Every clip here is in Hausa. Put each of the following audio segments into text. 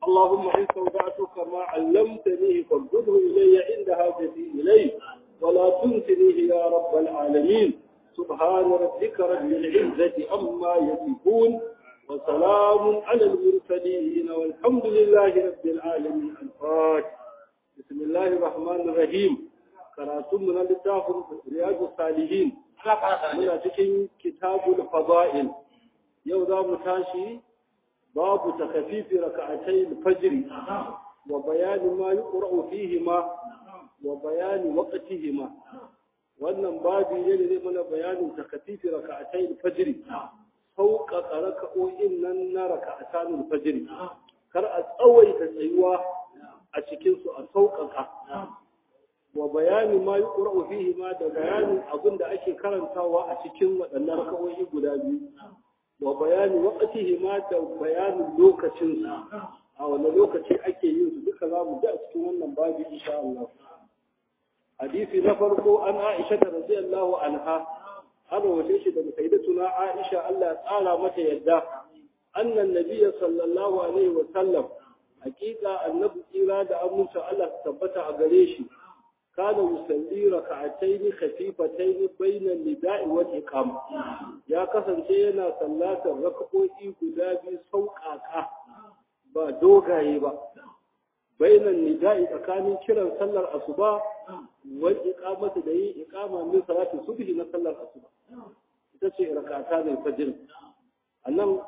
اللهم إن استودعتك ما علمتني فارده إلي عند حاجتي إليه ولا تنسنيه يا رب العالمين سبحان ربك رب العزة عما يصفون وسلام على المرسلين والحمد لله رب العالمين الفاتح بسم الله الرحمن الرحيم karatun mu na littafin riyadu salihin muna cikin kitabul fada'il yau za mu tashi babu takafifi raka'atai al-fajr wa bayani ma yuqra'u fihima wa bayani waqtihima wannan babu ne ne mana bayanin takafifi raka'atai al-fajr sauƙaƙa raka'o'in nan na raka'atan al-fajr kar a tsawaita tsayuwa a cikin su a sauƙaƙa wa bayani ma yi ƙura'u fihi ma da bayanin abin da ake karantawa a cikin waɗannan raka'o'i guda biyu wa bayani waƙatihi ma da bayanin lokacinsu a wani lokaci ake yin su duka za mu ji a cikin wannan babi insha Allah hadisi na farko an Aisha ta radiyallahu anha an rawace shi daga sayyidatuna Aisha Allah ya tsara mata yadda annan nabiyyi sallallahu alaihi wa sallam hakika annabi tsira da aminta Allah tabbata a gare shi كان يصلي ركعتين خفيفتين بين النداء والإقامة يا كسن yana sallatar rak'o'i guda biyu sauƙaƙa ba dogaye ba bainan nida'i tsakanin kiran sallar asuba wal iqamati da yin iqama min salati subhi na sallar asuba ita ce rak'ata ne fajr annan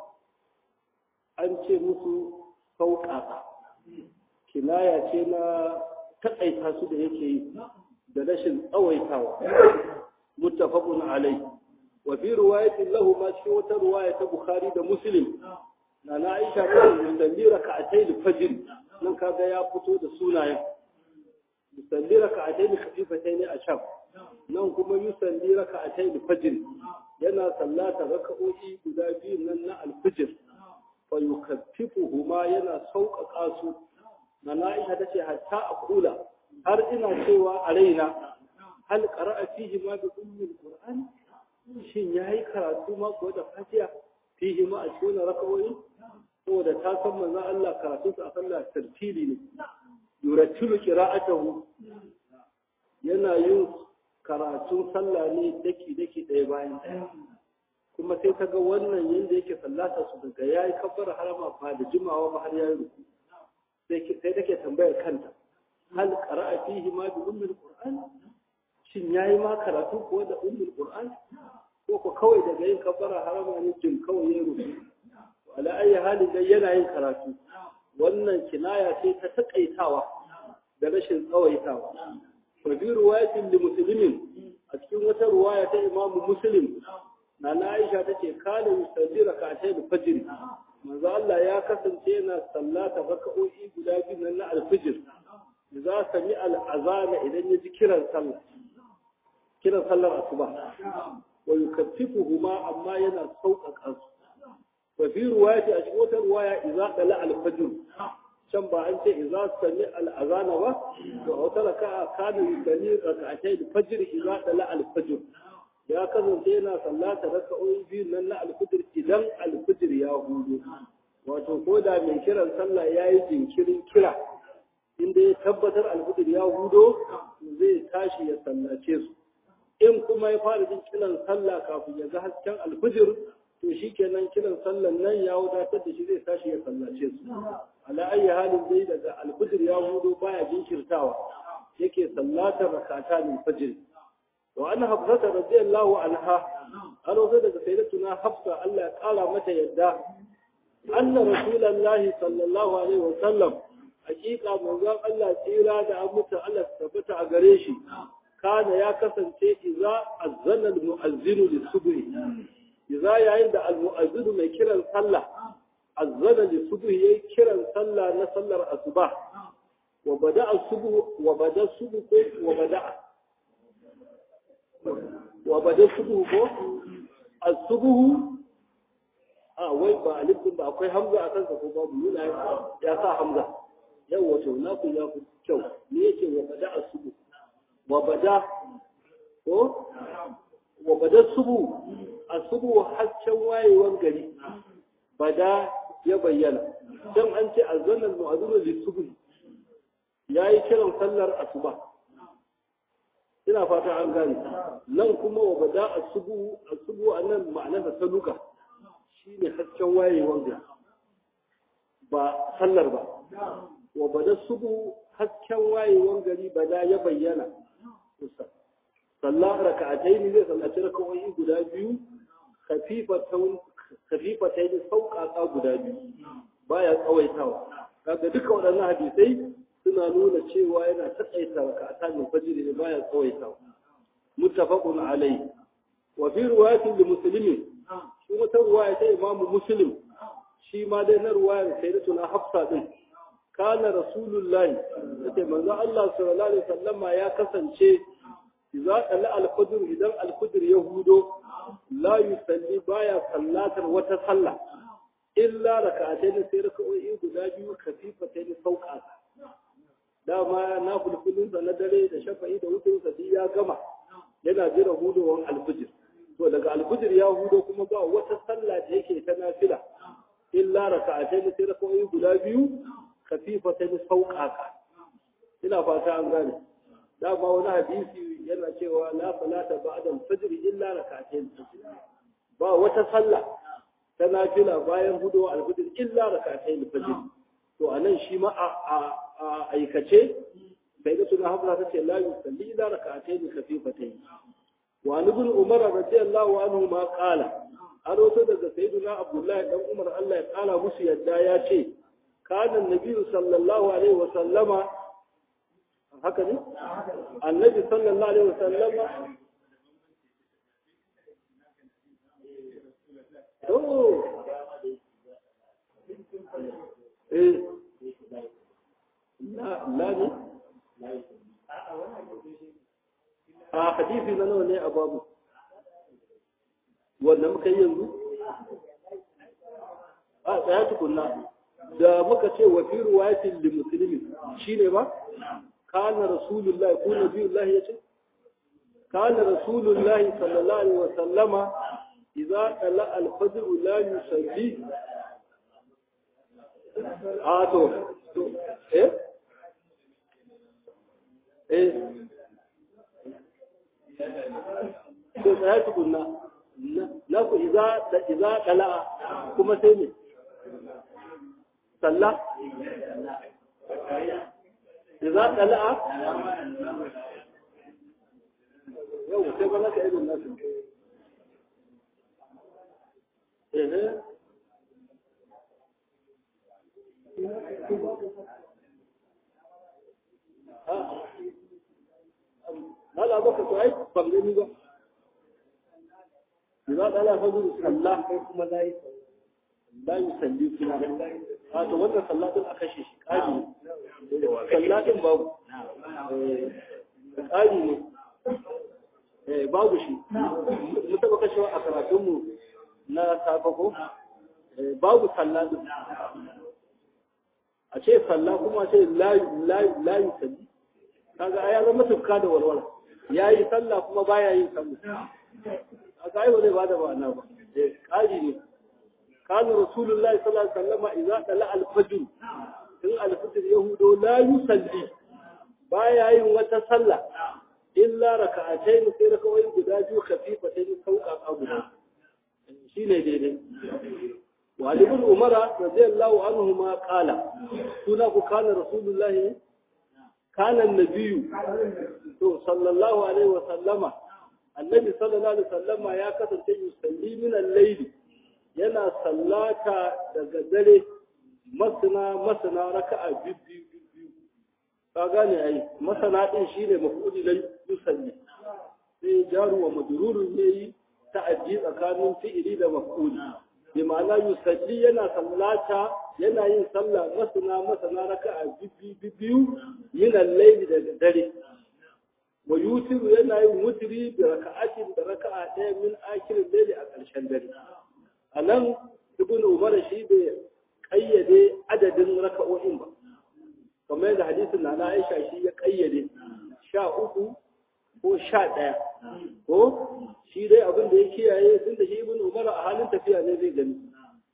an ce musu sauƙaƙa kinaya ce na taƙaita su da yake yi da rashin tsawaitawa muttafaqun alai wa fi riwayatin lahu ma cikin wata riwaya ta bukhari da muslim na na aisha ta musalli raka'atay al-fajr nan kaga ya fito da sunayen musalli raka'atay khafifatayn a sham nan kuma yusalli raka'atay al-fajr yana sallata raka'o'i guda biyu nan na al-fajr fa yukaffifuhuma yana sauƙaƙa su na Aisha ta ce hatta a kula har ina cewa a raina hal qara'a fihi ma bi ummil qur'an shin yayi karatu ma ko da fatiha fihi ma a cikin rakawoyi saboda ta san manzon Allah karatu sa a sallah tartili ne yuratilu qira'atahu yana yin karatun sallah ne daki daki ɗaya bayan ɗaya kuma sai ta ga wannan yanda yake sallata su daga yayi kabbar harama ba da jimawa ba har yayi ruku sai take tambayar kanta hal qara'a fihi ma bi ummil qur'an shin yayi ma karatu ko da ummul qur'an ko ko kawai daga yin kabbara harama ne jin kawai ya rubu ala ayi hali dai yana yin karatu wannan kinaya ce ta takaitawa da rashin tsawaitawa fa bi riwayatin li muslimin a cikin wata riwaya ta imamu muslim na Aisha tace kana yusalli rak'atayn fajr manzo Allah ya kasance yana sallata raka'o'i guda biyu nan na alfijir za sami al'azana idan ya ji kiran sallah kiran sallar asuba wa yukaffifuhuma amma yana sauƙaƙa su wa fi ruwayati a cikin wata ruwaya idza qala al-fajr can ba an ce idza sami al-azana ba to a wata raka'a kana yusalli raka'atay al-fajr idza qala al-fajr ya kasance yana sallata raka'o'i biyu nan na al-fajr idan al-fajr ya hudu wato ko da mai kiran sallah yayi jinkirin kira inda ya tabbatar al-fajr ya hudo zai tashi ya sallace su in kuma ya fara jin kiran sallah kafin ya ga hasken al-fajr to shikenan kiran sallan nan ya wadatar da shi zai tashi ya sallace su ala ayi halin dai daga al-fajr ya hudo baya jinkirtawa yake sallatar rakatan al-fajr وأن حفصة رضي الله عنها أنا وزد سيدتنا حفصة ألا قال متى يدا أن رسول الله صلى الله عليه وسلم حقيقة من ذا الله تيرا دا أمتا الله ثبت أغريشي كان يا كسن إذا أذن المؤذن للصبح إذا يعند المؤذن ما كرا صلى أذن للصبح يكرا صلى نصلى الصباح وبدأ الصبح وبدأ الصبح وبدأ wa bada subuhu ko as-subuhu a wai ba alif din ba akwai hamza a kansa ko babu nuna ya sa hamza yau wato na ku ya ku kyau ne yake wa bada as-subuh wa bada ko wa bada subu as-subuh haccen wayewan gari bada ya bayyana dan an ce azzanan mu'adhdhin lis-subh yayi kiran sallar asuba ina fata an gane nan kuma wa bada asubu asubu anan ma'anar da saluka shine hasken wayewar gari ba sallar ba wa bada subu hasken wayewar gari bada ya bayyana sallah raka'atayn zai sallaci raka'o'i guda biyu khafifatan khafifatayn sauƙaƙa guda biyu baya tsawaitawa kaga duka waɗannan hadisai suna nuna cewa yana taƙaita raka'atan fajr ne baya tsawaitawa muttafaqun alayhi wa fi riwayatin li muslimin shi wata ruwaya ta imamu muslim shi ma dai na ruwayar sayyidatuna hafsa din kana rasulullahi yace manzo Allah sallallahu alaihi wasallama ya kasance idza qala al-fajr idan al-fajr ya hudo la yusalli baya sallatar wata sallah illa rak'atayn sai rak'o'i guda biyu khafifatayn sauka dama na fulfulun da na dare da shafa'i da wutar sa ya gama yana jira hudowan al-fajr to daga al-fajr ya hudo kuma ba wata sallah da yake ta nafila illa rak'atayn sai rak'o'i guda biyu khafifatayn sauka ina fata an gane dama wani hadisi yana cewa la salata ba'da al-fajr illa rak'atayn ba wata sallah ta nafila bayan hudu al-fajr illa rak'atayn al-fajr to anan shi ma a aikace sai da suna hafsa ta ce la yusalli illa rak'atayn khafifatayn wa ibn umar radiyallahu anhu ma qala an rawaito daga sayyidina abdullahi dan umar Allah ya kala musu yadda ya ce kana nabi sallallahu alaihi wa sallama haka ne? annabi sallallahu alaihi wasallama oh eh la la ne a hadisi na nawa ne a babu wanda muka yi yanzu a tsaya tukunna da muka ce wa fi ruwayatin li muslimin shine ba kana rasulullahi ko nabiyullahi yace kana rasulullahi sallallahu alaihi wasallama idza tala al-fajr la yusalli a to to eh eh to sai tukunna na ku idza da idza tala kuma sai ne sallah إذا طلع يوم كيف لك إلى الناس إيه هلا بك سعيد بغني بقى إذا طلع فضل صلى كما لا لا يصلي فيها هذا وانت صلى بالأخشيش قادم sallatin babu ƙari ne babu shi mu taɓa kashewa a karatunmu na safako babu sallatin a ce salla kuma ce layu salli kaga ya zama tufka da walwala ya yi salla kuma baya yin salla a ga ba zai ba da ma'ana ba ƙari ne كان رسول الله صلى الله عليه وسلم إذا طلع الفجر in alfitir yahudo la yusalli baya yin wata sallah illa raka'atayn sai rakawai guda biyu khafifatayn sauka guda shine daidai wa ibn umar radiyallahu anhu ma qala suna ku kana rasulullah kana annabiyyu to sallallahu alaihi wa sallama annabi sallallahu alaihi wa sallama ya kasance yusalli min al-layl yana sallata daga dare masana masana raka'a biyu biyu ka gane ai masana din shine mafudi la yusalli sai jaru wa majrurun yayi ta'addi tsakanin fi'ili da maf'uli bi ma'ana yusalli yana sallata yana yin sallah masana masana raka'a biyu biyu min al-layli da dare wa yutiru yana yin mutri bi raka'atin da raka'a ɗaya min akirin layli a ƙarshen dare anan ibn umar shi bai kayyade adadin raka'o'in ba kamar yadda hadisin na Aisha shi ya kayyade sha uku ko sha ɗaya ko shi dai abin da ya kiyaye tun da shi ibn Umar a halin tafiya ne zai gani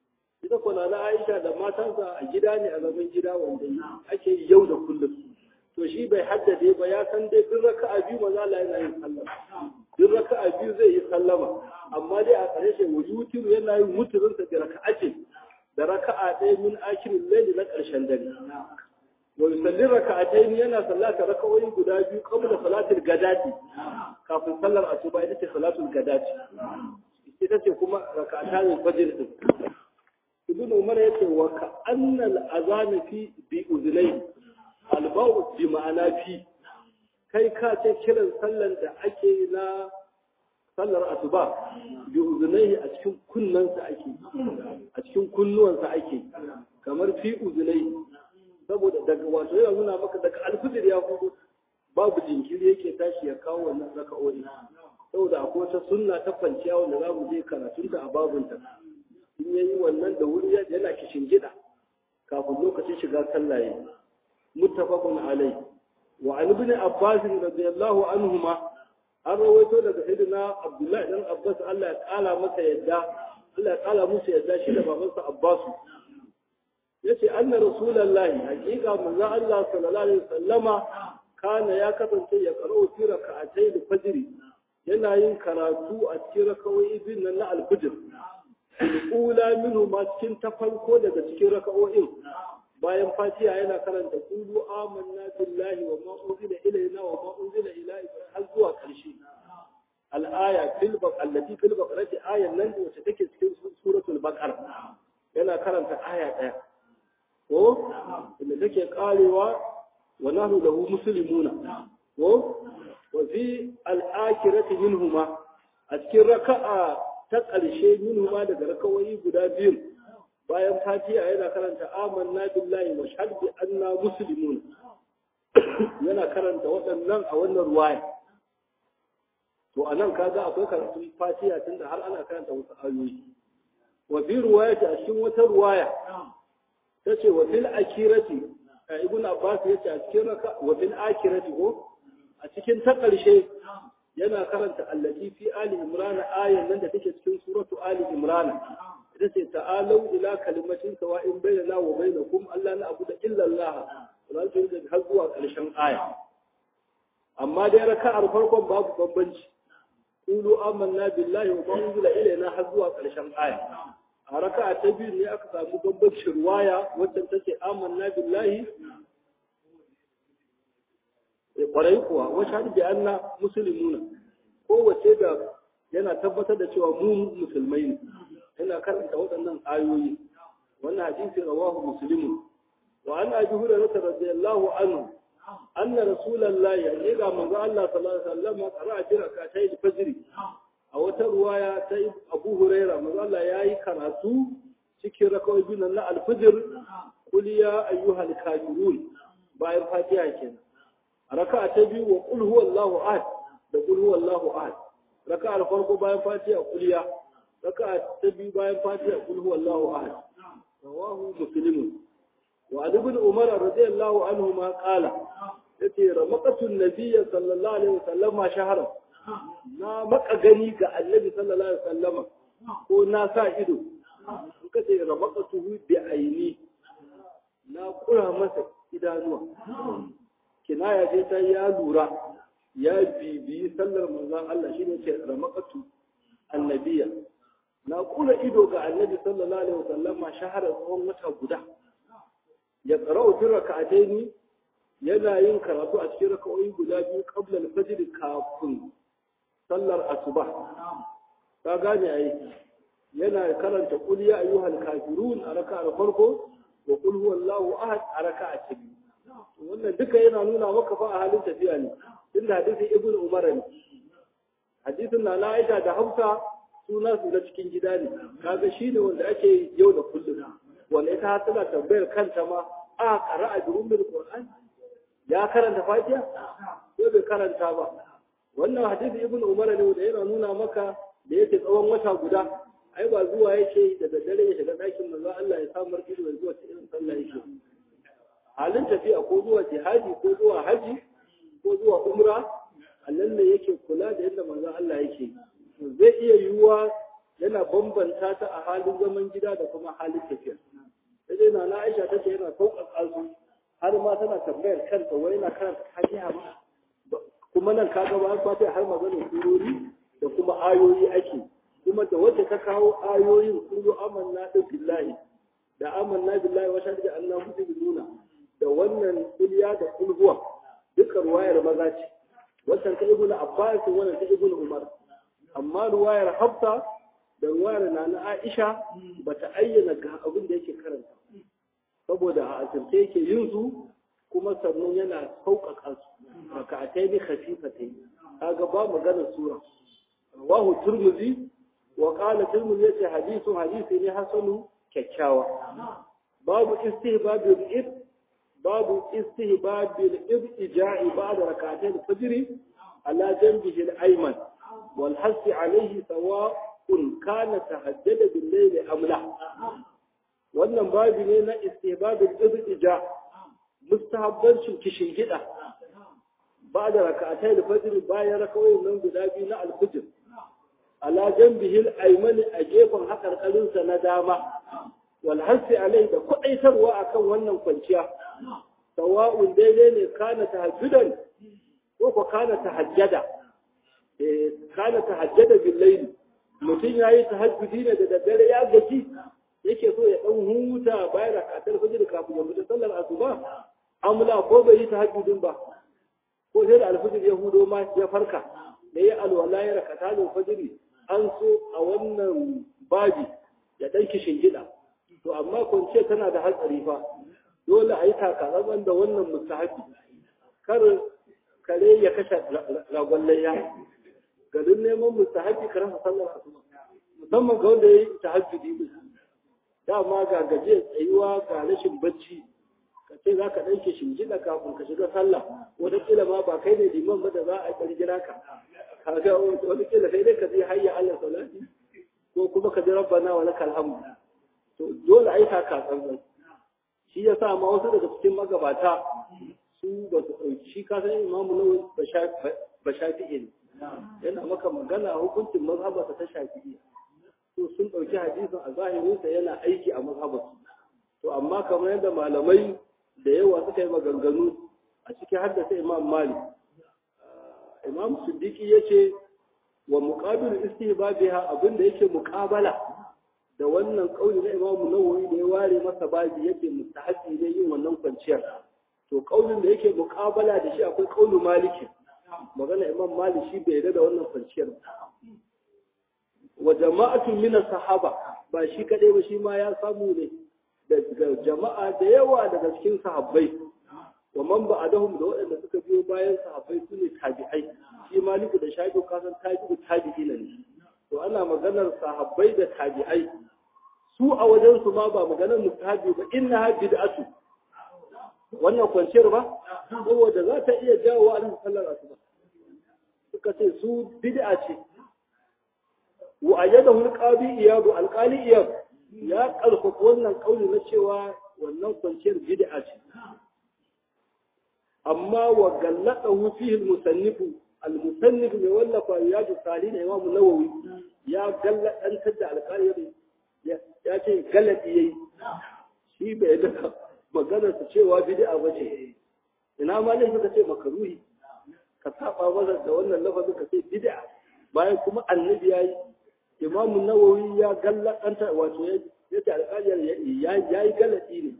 ita kwana na Aisha da matansa a gida ne a zaman gida wanda ake yi yau da kullum to shi bai haddade ba ya san dai duk raka'a biyu maza Allah yana yin sallama duk raka'a biyu zai yi sallama amma dai a ƙarshe wujutiru yana yin muturin sa da raka'a ce da raka'a ɗaya min akirin laili na ƙarshen dare wa yusallin raka'atayn yana sallata raka'o'i guda biyu qabla salatil gadati kafin sallar asuba ita ce salatul gadati ita ce kuma raka'atan fajr din ibn umar yace wa ka annal azan fi bi uzlay albau bi ma'ana fi kai ka ce kiran sallan da ake na sallar asuba bi uzlay a cikin kunnansa ake a cikin kunnuwansa ake kamar fi uzlay saboda daga wato yana nuna maka daga alfijir ya hudu babu jinkiri yake tashi ya kawo wannan raka'o'i saboda akwai wata sunna ta kwanciya wanda za mu je karatunta a babunta in ya yi wannan da wuri yana kishin gida kafin lokacin shiga sallah ya muttafaqun alai wa an ibn abbas radiyallahu anhuma an rawaito daga sayyidina abdullahi dan abbas Allah ya kala masa yadda Allah ya kala musu yadda shi da babansa abbasu yace anna rasulullahi hakika manzo Allah sallallahu alaihi wasallama kana ya kasance ya karo fi raka'atay al-fajr yana yin karatu a cikin raka'o'i bin nan na al-fajr ula minhu ma cikin ta farko daga cikin raka'o'in bayan fatiha yana karanta qulu amanna billahi wa ma unzila ilayna wa ma unzila ila ibrahim har zuwa karshe al-aya fil allati fil baqarati ayan nan wacce take cikin suratul baqara yana karanta aya daya ko inda take karewa wa nahnu lahu muslimuna ko wa fi al-akhirati minhuma a cikin raka'a ta ƙarshe minhuma daga rakawai guda biyu bayan fatiha yana karanta amanna billahi wa shahadu bi anna muslimun yana karanta waɗannan a wannan ruwaya to anan kaga akwai karatun fatiha tunda har ana karanta wasu ayoyi wa bi ruwayati a cikin wata ruwaya ta ce wa fil akirati a ibn abbas ya ce a cikin raka wa fil akirati ko a cikin ta ƙarshe yana karanta allati fi ali imran ayan nan da take cikin suratu ali imran ita ce ta'alu ila kalimatin sawa'in bainana wa bainakum alla na'budu illa allah ran ta yi har zuwa ƙarshen aya amma dai raka'ar farkon babu bambanci qulu amanna billahi wa ma unzila ilayna har zuwa ƙarshen aya a raka'a ta biyu ne aka samu bambancin ruwaya wadda take amanna billahi ya kwarai kuwa wa shahadu bi anna muslimuna kowace da yana tabbatar da cewa mu musulmai ne yana karanta waɗannan ayoyi wannan hadisi rawahu muslimun wa an abi hurairah radiyallahu anhu anna rasulullahi ya ga manzo Allah sallallahu alaihi wasallam qara'a bi rak'atay al-fajr a wata ruwaya ta Abu Huraira manzo Allah yayi karatu cikin rakawai biyu na al-fajr qul ya ayyuhal kafirun bayan Fatiha kenan raka'a ta biyu wa qul huwallahu ahad da qul huwallahu ahad raka'a farko bayan Fatiha qul ya raka'a ta biyu bayan Fatiha qul huwallahu ahad rawahu muslim wa Ali ibn Umar radiyallahu anhu ma qala yace ramaqatu an-nabiy sallallahu alaihi wasallam shahara na maka gani ga annabi sallallahu alaihi wasallama ko na sa ido in ka ce ramaqatuhu bi aini na kura masa idanuwa kinaya ce ta ya lura ya bibiyi sallar manzon Allah shine ce ramaqatu annabiya na kula ido ga annabi sallallahu alaihi wasallama shahara tsawon wata guda ya qara'u fi rak'ataini yana yin karatu a cikin raka'o'i guda biyu qabla al-fajr kafin sallar asuba ka gane ai yana karanta qul ya ayyuhal kafirun a raka'ar farko wa qul huwallahu ahad a raka'a ta biyu wannan duka yana nuna maka fa a halin tafiya ne inda hadisin ibnu umar ne hadisin na na aisha da hausa suna su na cikin gida ne kaga shine wanda ake yau da kullum wanda ita har tana tambayar kanta ma a qara'a bi ummul qur'an ya karanta fatiha ko bai karanta ba wannan hadisi ibn umar ne da yana nuna maka da yake tsawon wata guda ai ba zuwa yake da daddare ya shiga ɗakin manzo Allah ya samu ido ya zuwa cikin sallah yake halin tafiya ko zuwa jihadi ko zuwa haji ko zuwa umra Allah ne yake kula da yadda manzo Allah yake zai iya yiwuwa yana bambanta ta a halin zaman gida da kuma halin tafiya sai dai na Aisha take yana sauƙaƙa su har ma tana tambayar kanta wai na karanta Fatiha ba kuma nan ka ga bayan Fatiha har maganar surori da kuma ayoyi ake kuma da wacce ta kawo ayoyin kullu amanna billahi da amanna billahi wa shahadu annahu nuna da wannan kulliya da kulhuwa duka ruwayar maza ce wannan ta ibnu abbas wannan ta ibnu umar amma ruwayar hafsa da ruwayar nana aisha bata ayyana ga abin da yake karanta saboda a asirce yake yin su kuma sannan yana sauƙaƙa su raka'atai ne khafifatai kaga ba maganar sura rawahu turmuzi wa qala turmuzi yace hadithu hadisi ne hasanu kyakkyawa babu istihbabil ib babu istihbabil ibtija'i ba'da rak'atayn al-fajr ala janbihi al-ayman wal hasi alayhi sawa'un kana tahajjada bil layli am la wannan babu ne na istihbabil ibtija mustahabbancin kishin gida ba'da rak'atayn al-fajr bayan rakawoyin nan guda biyu na al-fajr ala janbihi al-ayman a gefen hakarkarinsa na dama walhassi alai da kwaɗaitarwa akan wannan kwanciya sawa'un daidai ne kana tahajjudan ko ko kana tahajjada eh kana tahajjada bil layl mutum yayi tahajjudi ne da daddare ya gaji yake so ya dan huta bayan rakatar fajr kafin ya fita sallar asuba amla ko bai yi tahajjudin ba ko sai da alfajir ya hudo ma ya farka da ya alwala ya rakata da fajr an so a wannan babi ya dan kishin gida to amma kwance tana da hatsari fa dole a yi takatsantsan da wannan mustahabi kar kare ya kashe ragon layya garin neman mustahabi ka rasa sallar asuba musamman ga wanda ya yi tahajjudi din dama ga gaje tsayuwa ga rashin bacci ka ce za ka ɗauke shingida kafin ka shiga sallah wataƙila ma ba kai ne liman ba da za a ƙirgira ka kaga wataƙila sai dai ka je hayya Allah salati ko kuma ka ji rabbana wa lakal hamd to dole a yi takatsantsan shi ya sa ma wasu daga cikin magabata su ba su ɗauki shi ka san imamu nawawi ba shafi'i ne yana maka magana hukuncin mazhabarsa ta shafi'i to sun ɗauki hadisin a zahirinsa yana aiki a mazhabarsu to amma kamar yadda malamai da yawa suka yi maganganu a cikin haddasa imam malik imam siddiqi ya ce wa muqabilu istihbabiha abinda yake muqabala da wannan kauli na Imam Nawawi da ya ware masa babi yake mustahabi ne yin wannan kwanciyar to kaulin da yake muqabala da shi akwai kaulu Maliki magana Imam Malik shi bai da wannan kwanciyar wa jama'atun min sahaba ba shi kadai ba shi ma ya samu ne daga jama'a da yawa daga cikin sahabbai wa man ba'dahum da waɗanda suka biyo bayan sahabbai su ne tabi'ai shi Maliku da Shafi'u kasan tabi'u tabi'ina ne to ana maganar sahabbai da tabi'ai su a wajen su ma ba maganar mustahabi ba inna ha bid'atu wannan kwanciyar ba saboda za ta iya jawo wa annabi sallallahu alaihi wasallam suka ce su bid'a ce wa ayyadahu alqabi iyad alqali iyad ya karfafa wannan kauli na cewa wannan kwanciyar bid'a ce amma wa galladahu fihi almusannifu المصنف mai wallafa riyadu salihin imam nawawi ya galladantar da alƙali ya ce galladi yayi shi bai da maganar su cewa bid'a bace ina ma ne suka ce makaruhi ka saba masa da wannan lafazin ka ce bid'a bayan kuma annabi yayi imam nawawi ya galladantar wato ya ce alƙali ya yi galladi ne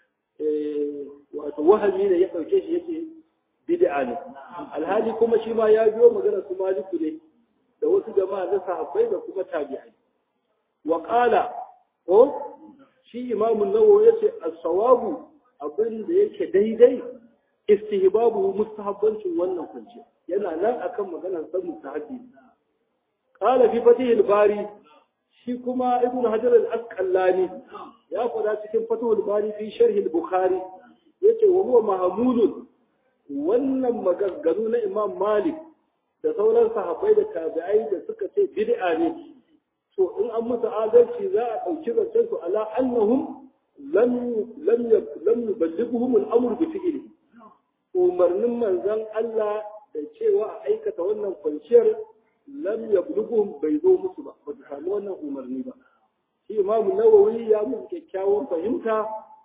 wato wahami ne ya ɗauke shi yake bid'a ne alhali kuma shi ma ya biyo magana su maliku ne da wasu jama'a na sahabbai da kuma tabi'ai wa qala ko shi imamu nawawi yace as-sawabu abin da yake daidai istihbabu mustahabbancin wannan kunce yana nan akan maganar san mustahabbi qala fi fatih al-bari shi kuma ibnu hajar al-asqalani ya fada cikin fatih al-bari fi sharh al-bukhari yace wa huwa mahmulun wannan maganganu na Imam Malik da sauran sahabbai da tabi'ai da suka ce bid'a ne to in an musu adalci za a ɗauki zancen su ala annahum lam lam lam yuballighuhum al-amr bi fi'li umarnin manzon Allah da cewa a aikata wannan kwanciyar lam yablughuhum bai zo musu ba ba su samu wannan umarni ba shi imam nawawi ya musu kyakkyawan fahimta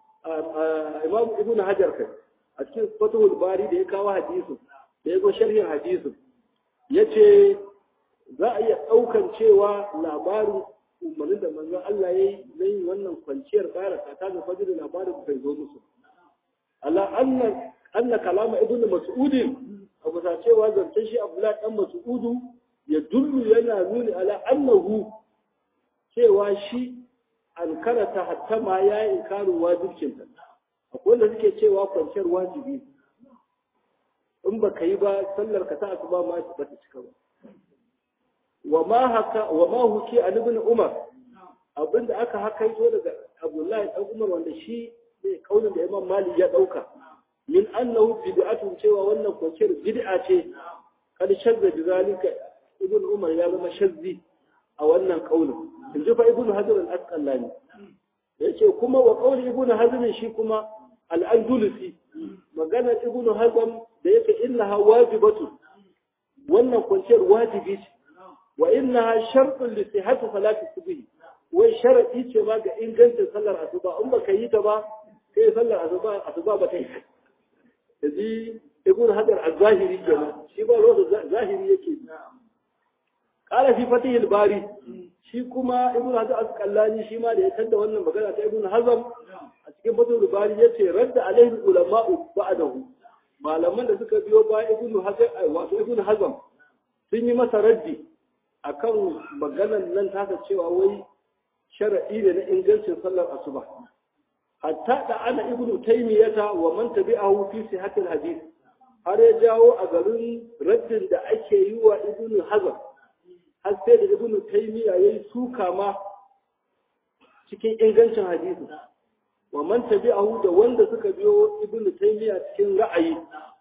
imam ibnu hajar kai a cikin fatahul bari da ya kawo hadisin da ya go sharhin hadisin yace za a iya ɗaukan cewa labarin umarnin da manzon Allah ya yi na yin wannan kwanciyar ƙara kata da fajr labarin bai zo musu ala anna anna kalama ibnu mas'ud abu ta cewa zancen shi abdullahi dan mas'udu ya dullu yana nuni ala annahu cewa shi an karata hatta ma ya yi inkarin wajibcin ta akwai wanda suke cewa kwanciyar wajibi in ba ka yi ba sallar ka ta asuba ma ba ta cika ba wa ma haka wa ma huki an ibn umar abinda aka hakaito daga abdullahi dan umar wanda shi ne kaulin da imam malik ya dauka min annahu bid'atun cewa wannan kwanciyar bid'a ce kad shazza bi zalika ibn umar ya zama shazzi a wannan kaulin in ji fa ibn hajar al-asqalani yace kuma wa qauli ibn hazm shi kuma al-andalusi magana ibn hazm da yake innaha wajibatu wannan kwanciyar wajibi ce wa innaha shartun li sihhati salati subhi wai sharadi ce ma ga ingancin sallar asuba in baka yi ta ba sai sallar asuba asuba ba ta yi yaji ibn hajar az-zahiri kenan shi ba ruwa zahiri yake qala fi fatih al-bari shi kuma ibn hajar al-qallani shi ma da ya tada wannan magana ta ibn hazm a cikin fatih al-bari yace radda alaihi ulama'u ba'dahu malaman da suka biyo ba ibn hajar wato ibn hazm sun yi masa raddi akan maganan nan tasa cewa wai sharadi ne na ingancin sallar asuba hatta da ana ibnu taymiyata wa man tabi'ahu fi sihhatil hadith har ya jawo a garin raddin da ake yi wa ibnu hazm har sai da ibnu taymiya yayi suka ma cikin ingancin hadisi wa man tabi'ahu da wanda suka biyo ibnu taymiya cikin ra'ayi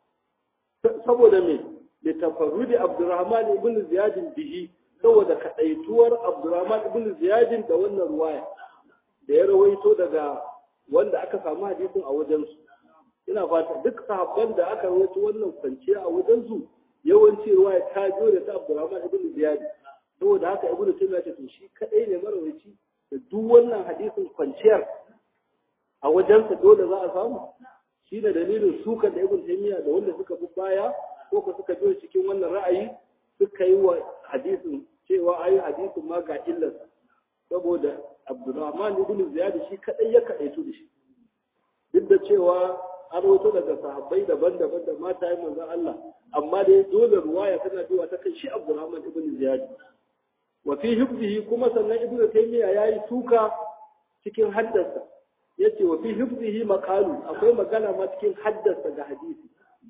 saboda me da tafarrudi abdurrahman ibnu ziyad bihi saboda kadaituwar abdurrahman ibnu ziyad da wannan ruwaya da ya rawaito daga wanda aka samu hadisin a wajensu ina fata duk sahabban da aka rawaito wannan kwanciya a wajensu yawanci ruwaya ta jo da ta Abdurrahman ibn Ziyad saboda haka Ibn Taymiyyah ce to shi kadai ne marawaci da duk wannan hadisin kwanciyar a wajensa dole za a samu shi ne dalilin sukan da Ibn Taymiyyah da wanda suka bi baya ko ko suka biyo cikin wannan ra'ayi suka yi wa hadisin cewa ayi hadisin ma ga illarsa saboda Abdurrahman ibn Ziyad shi kadai ya kadaitu da shi duk da cewa an rawaito daga sahabbai daban-daban da mata yi manzon Allah amma dai dole ruwaya tana biwa ta kan shi Abdurrahman ibn Ziyad wa fi hifzihi kuma sannan Ibn Taymiyyah yayi suka cikin haddasa yace wa fi hifzihi maqalu akwai magana ma cikin haddasa ga hadisi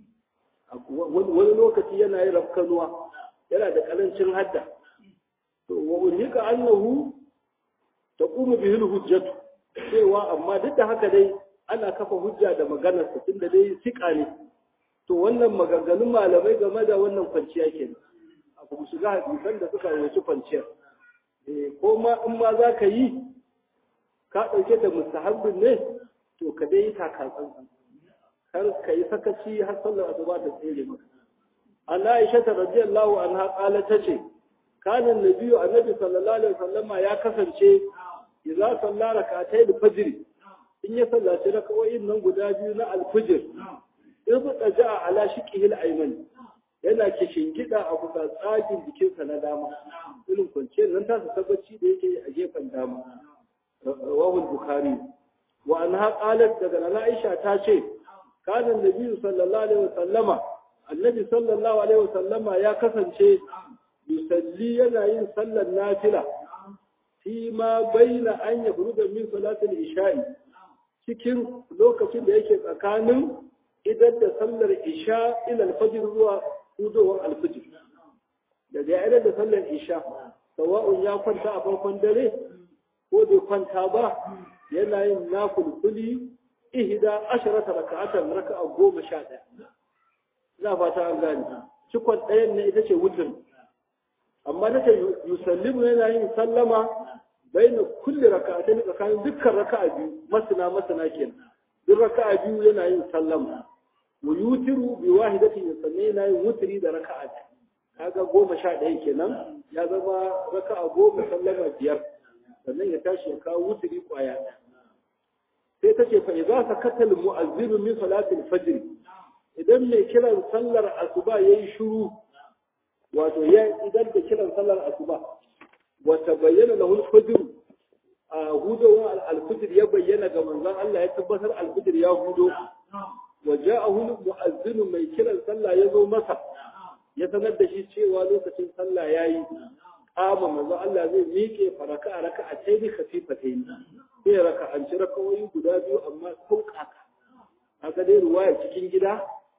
wani lokaci yana yi rafkanuwa yana da karancin hadda to wa ulika annahu taqumu bihi hujjatu cewa amma duk da haka dai ana kafa hujja da maganar sa tunda dai sika ne to wannan maganganun malamai game da wannan kwanciya kenan abu ku shiga hadisan da suka rawaci kwanciyar eh ko ma in ma za ka yi ka ɗauke da mustahabbin ne to ka dai taka tsantsan kar ka yi sakaci har sallar asuba ta tsere maka an Aisha radiyallahu anha qala tace kana annabi annabi sallallahu alaihi wasallama ya kasance idza salla rak'atay al-fajr in ya sallaci rak'o'in nan guda biyu na al-fajr in da ja'a ala shiqihi al-ayman yana kishingida a kusa tsagin jikinsa na dama irin kwanciyar nan ta tabbaci da yake a gefen dama rawahu al-bukhari wa anha qalat daga nana Aisha ta ce kana annabi sallallahu alaihi wasallama annabi sallallahu alaihi wasallama ya kasance yusalli yana yin sallar nafila fi ma baina an yabruda min salatul isha'i cikin lokacin da yake tsakanin idan da sallar isha ila alfajr zuwa hudowar alfajr daga idan da sallar isha sawa'un ya kwanta a farkon dare ko bai kwanta ba yana yin nafulfuli ihda asharata raka'atan raka'a goma sha ɗaya ina fata an gane cikon ɗayan ne ita ce wutin amma nake yusallimu yana yin sallama baina kulli raka'atayn tsakanin dukkan raka'a biyu masana masana kenan duk raka'a biyu yana yin sallama wa yutiru bi wahidatin sannan yana yin wutri da raka'a kaga goma sha ɗaya kenan ya zama raka'a goma sallama biyar sannan ya tashi ya kawo wuturi kwaya sai ta ce fa idza sakata al-mu'azzin min salati al-fajr idan mai kiran sallar asuba yayi shiru wato ya idan da kiran sallar asuba wa tabayyana lahu al-fajr a hudawa al-fajr ya bayyana ga manzon Allah ya tabbatar al-fajr ya hudo wa ja'ahu al-mu'azzin mai kiran sallah ya zo masa ya sanar da shi cewa lokacin sallah yayi kama manzo Allah zai miƙe faraka a raka a taini khafifatain sai raka an ci rakawoyi guda biyu amma sauƙaƙa haka dai ruwaya cikin gida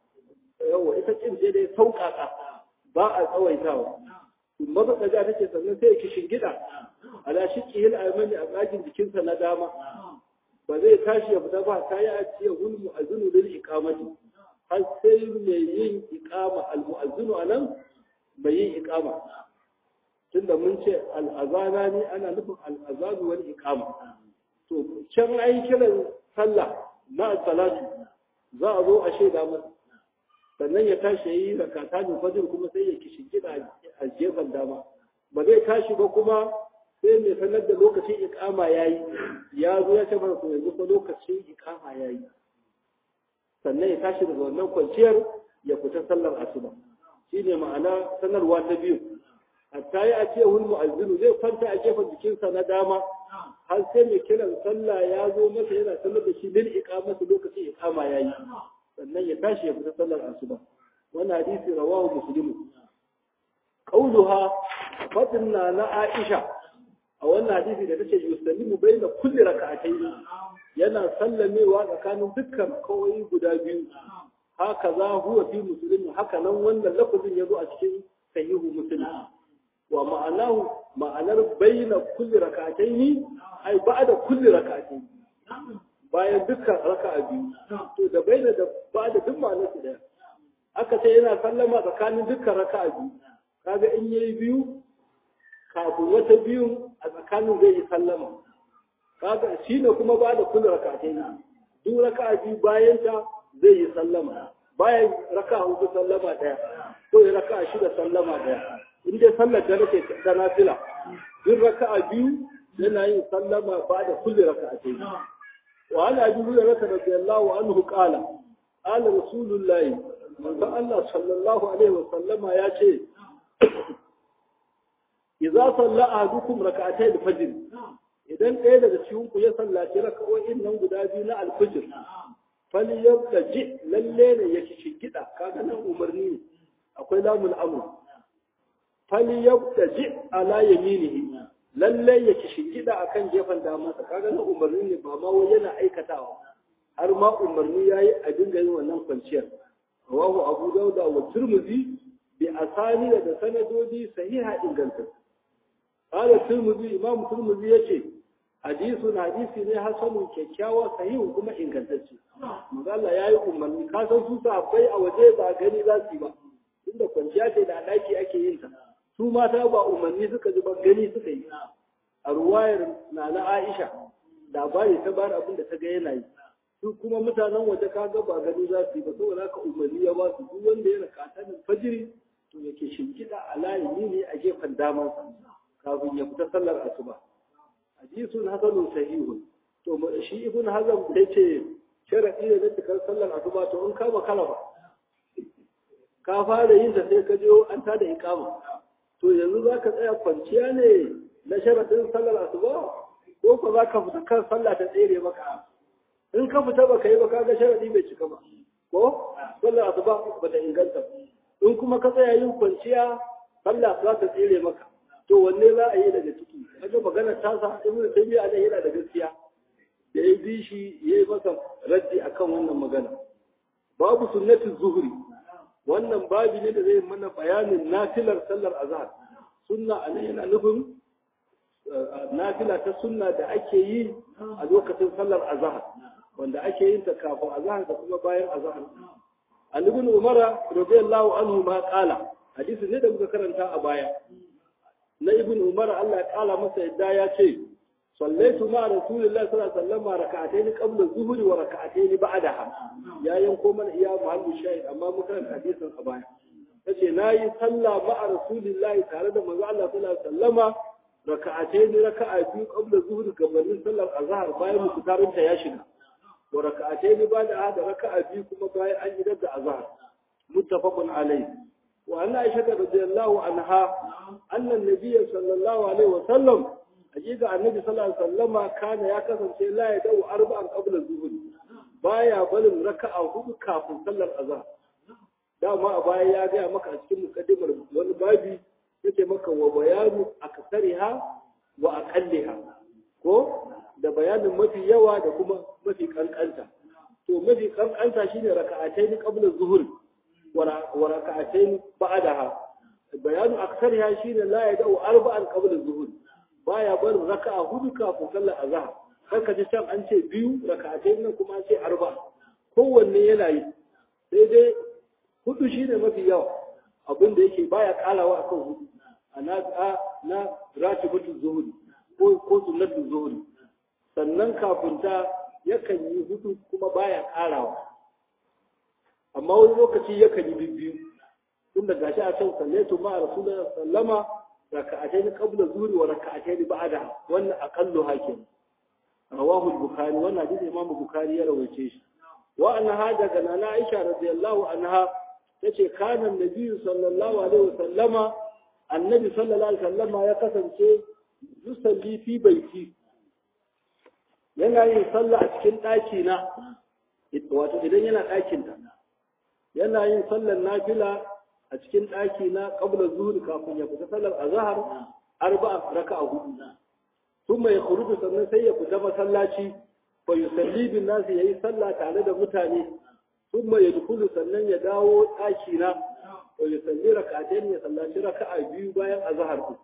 yawa ita cin sai dai sauƙaƙa ba a tsawaitawa maza kaga take sannan sai ki shingida ala shiqi hil aymani a tsakin jikinsa na dama ba zai tashi ya fita ba ta yi a ciye hul mu'azzinu lil iqamati har sai mai yin iqama al mu'azzinu anan bai yin iqama tunda mun ce al'azana ne ana nufin al'azanu wani ikama to can ai kiran sallah na salatu za a zo a shaida masa sannan ya tashi yi rakata da fajr kuma sai ya kishi gida a gefen dama ba zai tashi ba kuma sai mai sanar da lokacin ikama yayi ya zo ya ce masa to yanzu fa lokacin ikama yayi sannan ya tashi daga wannan kwanciyar ya fita sallar asuba shine ma'ana sanarwa ta biyu hatta ya ce hul mu'azzinu zai kwanta a gefen jikinsa na dama har sai mai kiran sallah ya zo masa yana sanar da shi lil iqamati lokacin iqama yayi sannan ya tashi ya fita sallar asuba wannan hadisi rawahu muslim qauluha fadna na aisha a wannan hadisi da tace yusallimu baina kulli rak'atayn yana sallamewa tsakanin dukkan kawai guda biyu haka za huwa fi muslim haka nan wannan lafazin yazo a cikin sahihu muslim wa ma'anahu ma'anar bayyana kulli rak'ataini ai ba'da kulli rak'ataini bayan dukkan raka'a biyu to da bayyana da ba'da duk ma'anar su daya aka ce yana sallama tsakanin dukkan raka'a biyu kaga in yayi biyu kafin wata biyu a tsakanin zai yi sallama kaga shine kuma ba'da kulli rak'ataini duk raka'a biyu bayan ta zai yi sallama bayan raka'a hudu sallama daya ko raka'a shida sallama daya in dai sallar da nake ta nafila duk raka'a biyu yana yin sallama ba da kulli raka'atayn wa ana abi hurairah radiyallahu anhu qala qala rasulullahi manzo Allah sallallahu alaihi wa sallama ya ce idza salla ahadukum raka'atay al-fajr idan ɗaya daga cikin ku ya sallaci raka'o'in nan guda biyu na al-fajr falyabtaji lalle ne yake shigida kaga nan umarni ne akwai lamul amr falyabtaji ala yaminihi lalle yake shigida akan gefen damansa kaga nan umarni ne ba ma wai yana aikatawa har ma umarni yayi a dinga yin wannan kwanciyar rawahu abu dauda wa tirmidhi bi asani da sanadodi sahiha inganta qala tirmidhi imam tirmidhi yace hadisun hadisi ne hasanun kyakkyawa sahihun kuma ingantacce manzo Allah yayi umarni ka san su sahabbai a waje ba gani za su yi ba inda kwanciya ce da daki ake yin ta su mata ba umarni suka ji ba gani suka yi a ruwayar na na Aisha labari ta bar abin da ta ga yana yi su kuma mutanen waje kaga ba gani za su yi ba saboda haka umarni ya ba su duk wanda ya raka ta fajiri to yake shimkiɗa a layi ne a gefen daman kafin ya fita sallar asuba hadisun hasanun sahihun to shi ibn hazm da ce sharadi da cikar sallar asuba to in ka makala ba ka fara yin ta sai ka je an ta da iqama to yanzu za ka tsaya kwanciya ne na sharadin sallar asuba ko ko za ka fita kan sallah ta tsere maka in ka fita baka yi ba ka ga sharadi bai cika ba ko sallar asuba ba ta inganta in kuma ka tsaya yin kwanciya sallah za ta tsere maka to wanne za a yi daga ciki kaga magana ta sa ibnu taymiya da yana da gaskiya da ya bi shi ya yi masa raddi akan wannan magana babu sunnatin zuhri wannan babi ne da zai mana bayanin nafilar sallar azhar sunna a yana nufin nafila ta sunna da ake yi a lokacin sallar azhar wanda ake yin ta kafin azhar da kuma bayan azhar an ibn umara radiyallahu anhu ma qala hadisi ne da muka karanta a baya na ibn umar Allah ya kala masa yadda ya ce sallaitu ma rasulullahi sallallahu alaihi wasallam raka'atayn qabla zuhri wa raka'atayn ba'daha ya yanko mana iya muhallu shahid amma muka karanta hadisin a baya tace nayi sallah ma'a rasulillahi tare da manzo Allah sallallahu alaihi wasallama raka'atayn raka'a biyu qabla zuhri gabanin sallar azhar bayan mukutarin ta ya shiga wa raka'atayn ba'da hada raka'a biyu kuma bayan an idar da azhar muttafaqun alayhi wa anna aisha radhiyallahu anha anna an-nabiy sallallahu alaihi wasallam hakika annabi sallallahu alaihi wasallama kana ya kasance la ya dau arba'an qabla zuhri baya barin raka'a hudu kafin sallar azhar dama a baya ya gaya maka a cikin mukaddimar wani babi yake maka wa bayanu aksariha wa aqalliha ko da bayanin mafi yawa da kuma mafi kankanta to mafi kankanta shine raka'atayn qabla zuhur wa raka'atayn ba'daha bayanu aksariha shine la yad'u arba'an qabla zuhur baya barin raka'a hudu kafin sallar azhar kar ka ji can an ce biyu raka'atayn nan kuma an ce arba'a kowanne yana yi sai dai hudu shi ne mafi yawa abin da yake baya karawa akan hudu a na na ratibatul zuhuri ko ko sunnatul zuhuri sannan kafin ta yakan yi hudu kuma baya karawa amma wani lokaci yakan yi bibbiyu tun da gashi a can sallatu ma rasulullahi sallama raka'atayn qabla zuhri wa raka'atayn ba'da wannan aqallu hakim rawahu al-bukhari wannan hadisi imam bukhari ya rawaice shi wa annaha daga nana aisha radiyallahu anha tace kana annabi sallallahu alaihi wasallama annabi sallallahu alaihi wasallama ya kasance yusalli fi baiti yana yin sallah a cikin daki na wato idan yana dakin ta yana yin sallar nafila a cikin daki na qabla zuhri kafin ya fita sallar azhar arba'a raka'a hudu thumma yakhruju sannan sai ya fita masallaci fa yusalli bin nasi yayi sallah tare da mutane ثم يدخل sannan ya dawo ɗaki na wa yusalli rak'atayn ya sallaci raka'a biyu bayan azhar ku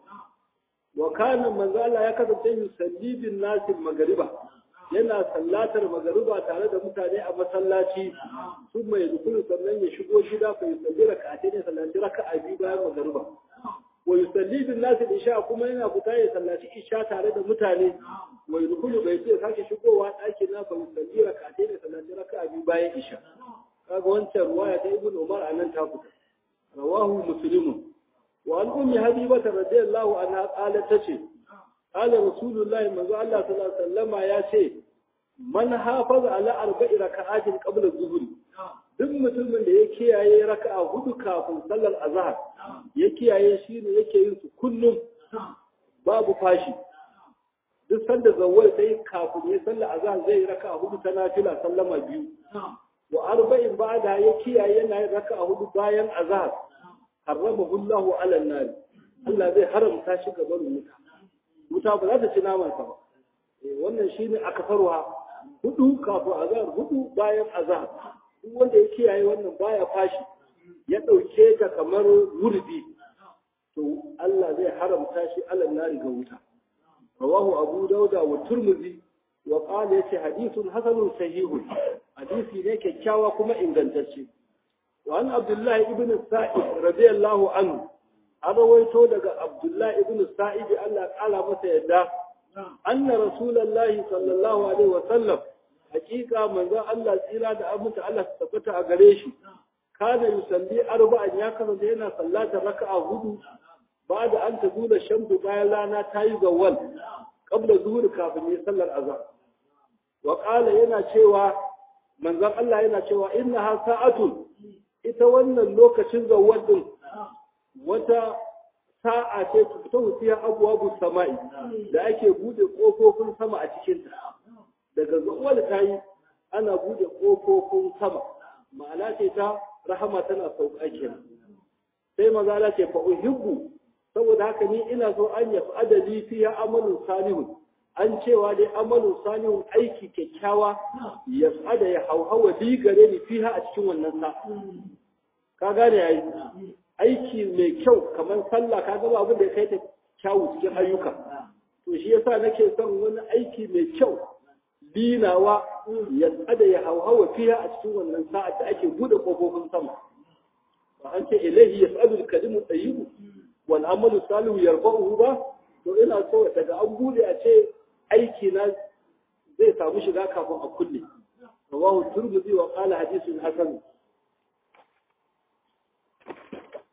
wa kana manzo Allah ya kasance yusalli bin nas magriba yana sallatar magriba tare da mutane a masallaci thumma yadkhulu sannan ya shigo gida fa yusalli rak'atayn ya sallaci raka'a biyu bayan magriba wa yusalli bin nas isha kuma yana fita ya sallaci isha tare da mutane wa yadkhulu bai ce sake shigowa ɗaki na fa yusalli rak'atayn ya sallaci raka'a biyu bayan isha kaga wancan ruwaya ta ibn umar anan ta fita rawahu muslim wa an ummi habiba radiyallahu anha qalat tace qala rasulullahi manzo Allah sallallahu alaihi wasallama ya ce man hafaza ala arba'i raka'atin qabla zuhri duk mutumin da ya kiyaye raka'a hudu kafin sallar azhar ya kiyaye shi ne yake yin su kullum babu fashi duk sanda zawwal sai kafin ya sallar azhar zai raka'a hudu ta nafila sallama biyu wa arba'in ba'da ya kiyaye yana yin raka'a hudu bayan azhar harramahu Allahu 'ala an-nar Allah zai haramta shi ga barin wuta wuta ba za ta ci naman sa ba eh wannan shine akafarwa hudu kafin azhar hudu bayan azhar duk wanda ya kiyaye wannan baya fashi ya dauke ta kamar wurdi to Allah zai haramta shi 'ala an-nar ga wuta rawahu abu dauda wa turmuzi wa qala yace hadithun hasanun sahihun hadisi ne kyakkyawa kuma ingantacce wa an abdullahi ibn sa'id radiyallahu anhu an rawaito daga abdullahi ibn sa'id Allah kala masa yadda anna rasulullahi sallallahu alaihi wa sallam hakika manzo Allah tsira da aminta Allah ta tabbata a gare shi kana yusalli arba'an ya kasance yana sallata raka'a hudu بعد أن تزول الشمس بايلا لا تايز أول قبل ظهور كافن يصلى الأذان وقال ينا شوى من ذا الله ينا شوى إنها ساعة إتوانا اللوكة شنز أول وتا sa'a ce fito fiya abubuwan sama'i da ake bude kofofin sama a cikinta daga zuwa ta yi ana bude kofofin sama ma'ana ce ta rahama tana sauka kenan sai maza ce fa uhibbu saboda haka ni ina so an yafi adali fiya amalin salihun an cewa dai amalin salihun aiki kyakkyawa ya ada ya hauhawa bi gare ni fiha a cikin wannan sa ka gane yayi aiki mai kyau kamar sallah ka gaba abin da ya kai ta kyawu cikin ayyuka to shi yasa nake son wani aiki mai kyau dinawa ya ada ya hauhawa fiha a cikin wannan sa'a da ake bude kofofin sama ba an ce ilahi yas'alu al-kalimu tayyibu wal amalu salihu yarfa'uhu ba to ina so daga an bude a ce aiki na zai samu shiga kafin a kulle rawahu turmudi wa qala hadithun hasan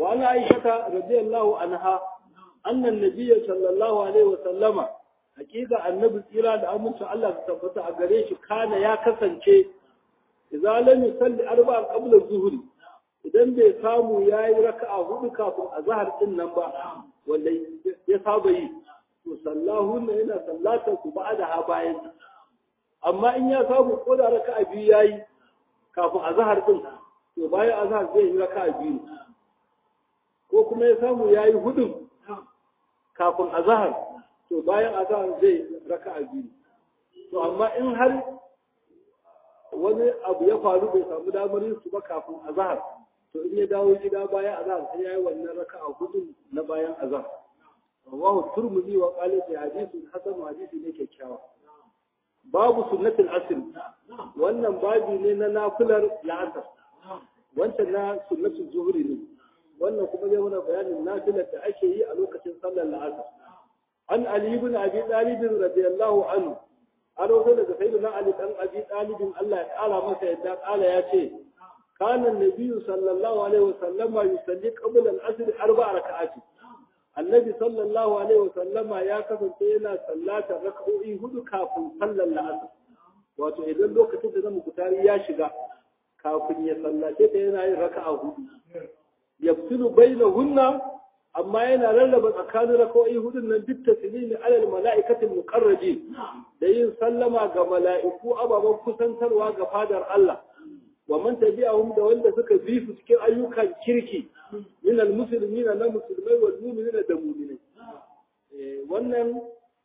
wa ana aisha radiyallahu anha annan nabiyyi sallallahu alaihi wa sallama hakika annabi tsira da aminci Allah ta tabbata a gare shi kana ya kasance idza lam yusalli arba'a qabla zuhri idan bai samu yayi raka'a hudu kafin azhar din nan ba wanda ya saba yi to sallahu ne yana sallata su ba'da ha bayan amma in ya samu ko da raka'a biyu yayi kafin azhar din to bayan azhar zai yi raka'a biyu ko kuma ya samu yayi hudu kafin azhar to bayan azhar zai raka'a biyu to amma in har wani abu ya faru bai samu damar yin su ba kafin azhar to in ya dawo gida bayan azhar sai yayi wannan raka'a hudu na bayan azhar rawahu turmudi wa qala fi hadithun hasan hadisi ne kyakkyawa babu sunnatul asr wannan babi ne na nafilar la'asar wancan na sunnatul zuhri ne wannan kuma zai mana bayanin nafilar da ake yi a lokacin sallar la'asar an ali ibn abi talib radiyallahu anhu an rawaito daga sayyidina ali dan abi talib Allah ya kara masa yadda kala ya ce kana nabiyyu sallallahu alaihi wasallam yusalli qabla al-asr arba'a raka'ati annabi sallallahu alaihi wasallama ya kasance yana sallatar raka'o'i hudu kafin sallar la'asar wato idan lokacin da zama kutari ya shiga kafin ya sallace ta yana yin raka'a hudu yafsilu bainahunna amma yana rarraba tsakanin raka'o'i hudun nan duk taslimi alal mala'ikatil muqarrabin da yin sallama ga mala'iku ababen kusantarwa ga fadar Allah wa man tabi'ahum da wanda suka bi su cikin ayyukan kirki min almuslimina na musulmai wal mu'minina da mu'minai wannan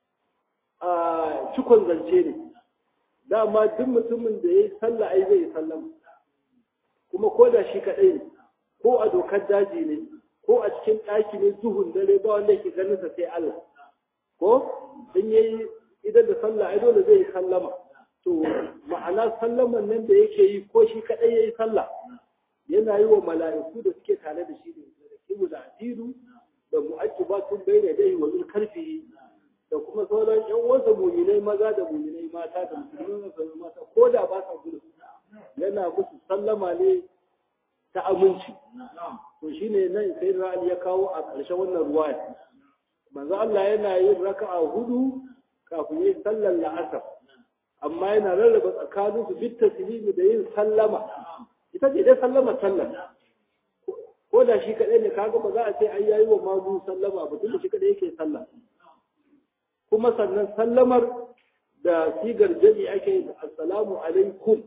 cikon zance ne dama duk mutumin da yayi sallah ai zai sallama kuma ko da shi kadai ne ko a dokar daji ne ko a cikin ɗaki ne duhun dare ba wanda yake ganin sa sai Allah ko in yayi idan da sallah ai dole zai sallama to ma'ana sallaman nan da yake yi ko shi kadai yayi sallah yana yi wa mala'iku da suke tare da shi ne da kibu da asiru da mu'aqibatun bayna dai wa min karfi da kuma sauran yan uwansa mu'minai maza da mu'minai mata da musulmai da mata ko da ba sa gudu yana musu sallama ne ta aminci to shine nan sai ra'ali ya kawo a ƙarshen wannan ruwaya manzo Allah yana yin raka'a hudu kafin yin sallar la'asar amma yana rarraba tsakanin su bit taslimi da yin sallama ita ce dai sallama sallar ko da shi kadai ne kaga ba za a ce ai yayi wa mamu sallama ba tunda shi kadai yake sallah kuma sannan sallamar da sigar jami ake yi assalamu alaikum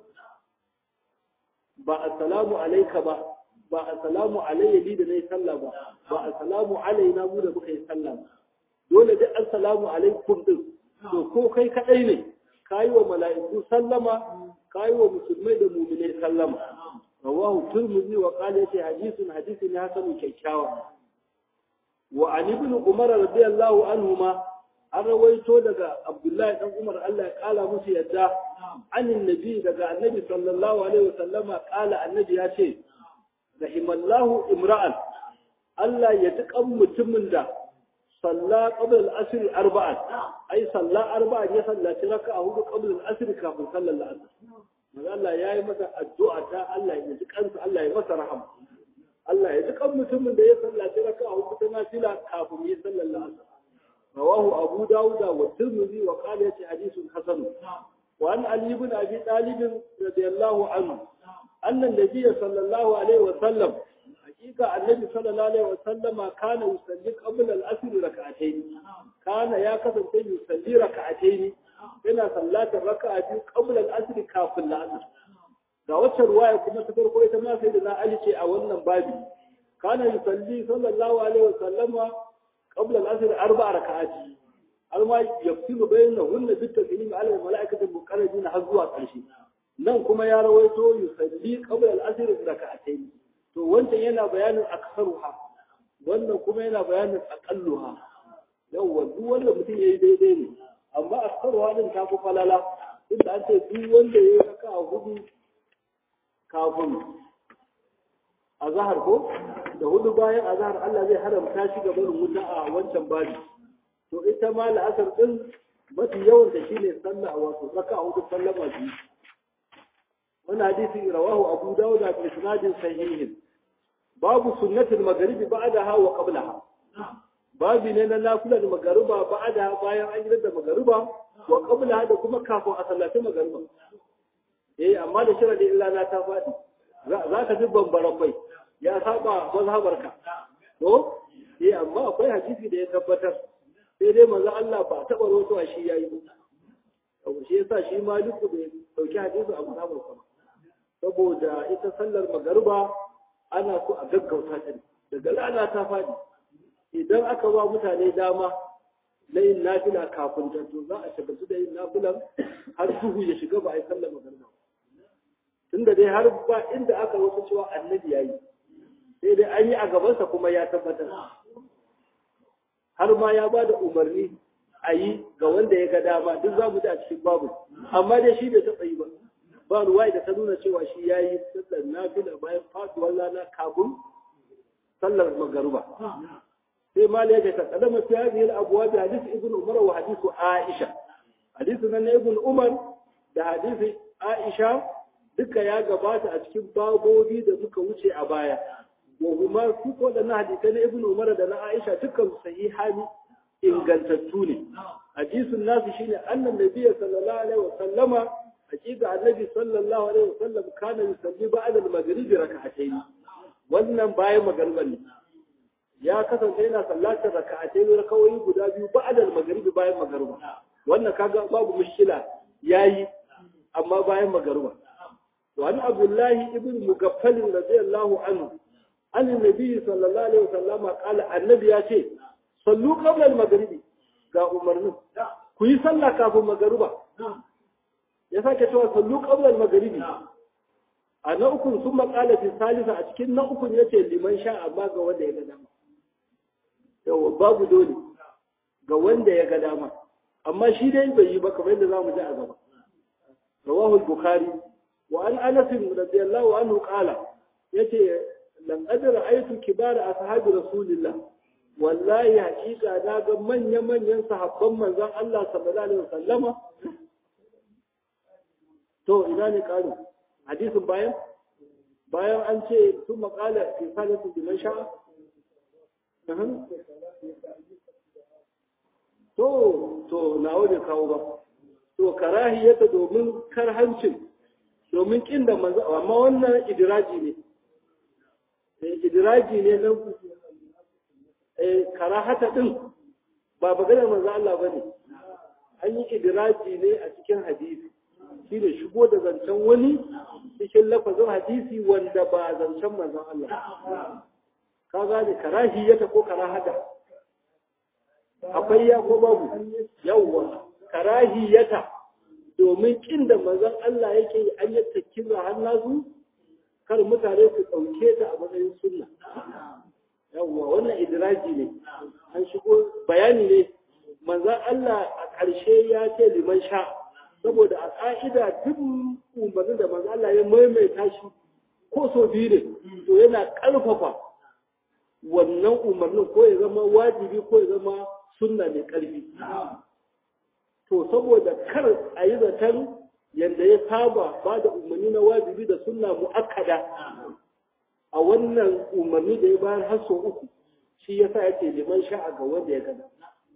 ba assalamu alaika ba ba assalamu alayya ni da nayi sallah ba ba assalamu alaina mu da muka yi sallah ba dole duk assalamu alaikum din to ko kai kadai ne kayi wa mala'iku sallama kayi wa musulmai da mu'minai sallama rawahu turmuzi wa qala yace hadithun hadisi ne hasanu kyakkyawa wa an ibn umar radiyallahu anhuma an rawaito daga abdullahi dan umar Allah ya kala musu yadda anin nabi daga annabi sallallahu alaihi wasallama kala annabi ya ce rahimallahu imra'an Allah ya tukan mutumin da salla qabla al-asr arba'an ai salla arba'an ya sallaci raka'a hudu qabla al-asr kafin sallar al-asr manzo Allah yayi masa addu'a ta Allah ya ji kansa Allah ya masa rahama Allah ya ji kan mutumin da ya sallaci raka'a hudu ta nafila kafin ya sallar al-asr rawahu abu dawud wa tirmidhi wa qala yati hadithun hasan wa an ali ibn abi talib radiyallahu anhu anna an-nabiy sallallahu alaihi wa sallam hakika annabi sallallahu alaihi wasallama kana yusalli qabla al-asr rak'atayn kana ya kasance yusalli rak'atayn yana sallatar raka'a biyu qabla al-asr kafin al-asr ga wacce ruwaya kuma ta farko ita ma sai da na ali ce a wannan babi kana yusalli sallallahu alaihi wasallama qabla al-asr arba'a raka'ati alma yafsilu bainahunna bi taslim ala al-mala'ikati al-muqarrabin har zuwa ƙarshe nan kuma ya rawaito yusalli qabla al-asr raka'atayn to wancan yana bayanin aksaruha wannan kuma yana bayanin aqalluha yawwa duk wanda mutum yayi daidai ne amma aksaruha din ta fi falala inda an ce duk wanda yayi raka a hudu kafin azhar ko da hudu bayan azhar Allah zai haramta shi ga barin wuta a wancan babi to ita ma la'asar din mafi yawan da shine sallah wato raka a hudu sallama biyu wannan hadisi rawahu abu dawud bi isnadin sahihin babu sunnatul magharibi ba'daha wa qablaha babu ne na nafilar magariba ba'da bayan an yi da magariba wa qablaha da kuma kafin a sallaci magariba eh amma da sharadi illa na ta fadi za ka ji bambaran bai ya saba mazhabarka to eh amma akwai hadisi da ya tabbatar sai dai manzo Allah ba taba rotuwa shi yayi ba shi yasa shi maliku bai dauki hadisi a mazhabarsa ba saboda ita sallar magariba ana so a gaggauta ta daga lana ta fadi idan aka ba mutane dama na yin nafila kafin ta to za a shagaltu da yin nafilan har duhu ya shiga ba a yi sallar magariba tunda dai har ba inda aka wasu cewa annabi yayi sai dai an yi a gabansa kuma ya tabbatar har ma ya ba da umarni a yi ga wanda ya ga dama duk za mu ji a cikin babu amma dai shi bai taɓa yi ba ba ruwa da ta nuna cewa shi ya yi sallar nafila bayan faduwar rana kafin sallar magaruba sai ma ya ta kadama fi hadhihi al-abwab hadith ibn umar wa hadith aisha hadith nan ibn umar da hadith aisha duka ya gabata a cikin babobi da muka wuce a baya wa kuma su ko da na hadisai na ibn umar da na aisha dukkan sahihani ingantattu ne hadisin nasu shine annan nabiyyi sallallahu alaihi wa sallama hakika annabi sallallahu alaihi wa sallam kana yusalli ba'da al-maghrib rak'atayn wannan bayan magriba ne ya kasance yana sallatar rak'atayn rakawoyi guda biyu ba'da al-maghrib bayan magriba wannan kaga babu mushkila yayi amma bayan magriba وعن عبد الله ابن مغفل رضي الله عنه عن النبي صلى الله عليه وسلم قال النبي ياتي صلوا قبل المغرب ga umarnin ku yi sallah kafin magariba ya sake cewa sallu qabla al-maghribi a na uku sun makala fi salisa a cikin na uku yace liman sha amma ga wanda ya ga dama yawa babu dole ga wanda ya ga dama amma shi dai bai yi ba kamar yadda zamu ji a gaba rawahu al-bukhari وعن أنس رضي الله عنه قال يتي لم أدر رأيت كبار أصحاب رسول الله والله حقيقة ناغا من يمن ينصح من ذا الله صلى الله عليه وسلم to ina ne karu hadisin bayan bayan an ce sun makala fi salatu biman sha'a to to nawa bai kawo ba to karahiyata domin karhancin domin kin da manzo amma wannan idiraji ne eh idiraji ne na eh karahata din ba maganar manzo Allah bane an yi idiraji ne a cikin hadisi shi ne shigo da zancen wani cikin lafazin hadisi wanda ba zancen manzon Allah ka gane karahiyata ko karahata akwai ya ko babu yawwa karahiyata domin kin da manzon Allah yake yi an yadda kira har nasu kar mutane su ɗauke ta a matsayin sunna yawwa wannan idraji ne an shigo bayani ne manzon Allah a ƙarshe ya ce liman sha saboda a ƙa'ida duk umarnin da manzon Allah ya maimaita shi ko so biyu ne to yana ƙarfafa wannan umarnin ko ya zama wajibi ko ya zama sunna mai ƙarfi to saboda kar a yi zaton yadda ya saba ba da umarni na wajibi da sunna mu'akkada a wannan umarni da ya bayar har sau uku shi ya sa yake liman sha'a ga wanda ya gada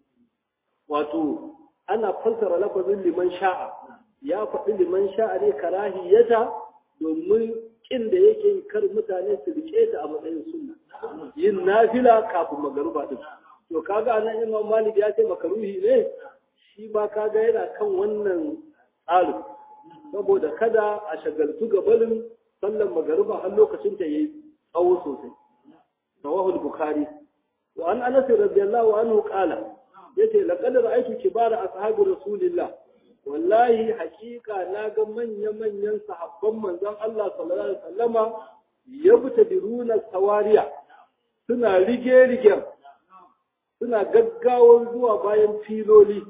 wato ana fassara lafazin liman sha'a ya faɗi liman sha'a ne karahiyata domin kin da yake yi kar mutane su rike ta a matsayin sunna yin nafila kafin magaruba din to kaga anan imam malik ya ce makaruhi ne shi ba kaga yana kan wannan tsarin saboda kada a shagaltu gabanin sallan magariba har lokacin ta yayi tsawo sosai rawahul bukhari wa an anas radiyallahu anhu qala yace laqad ra'aytu kibara ashabi rasulillah wallahi hakika na ga manya manyan sahabban manzon Allah sallallahu alaihi wasallama yabtadiruna sawariya suna rige rigen suna gaggawar zuwa bayan filoli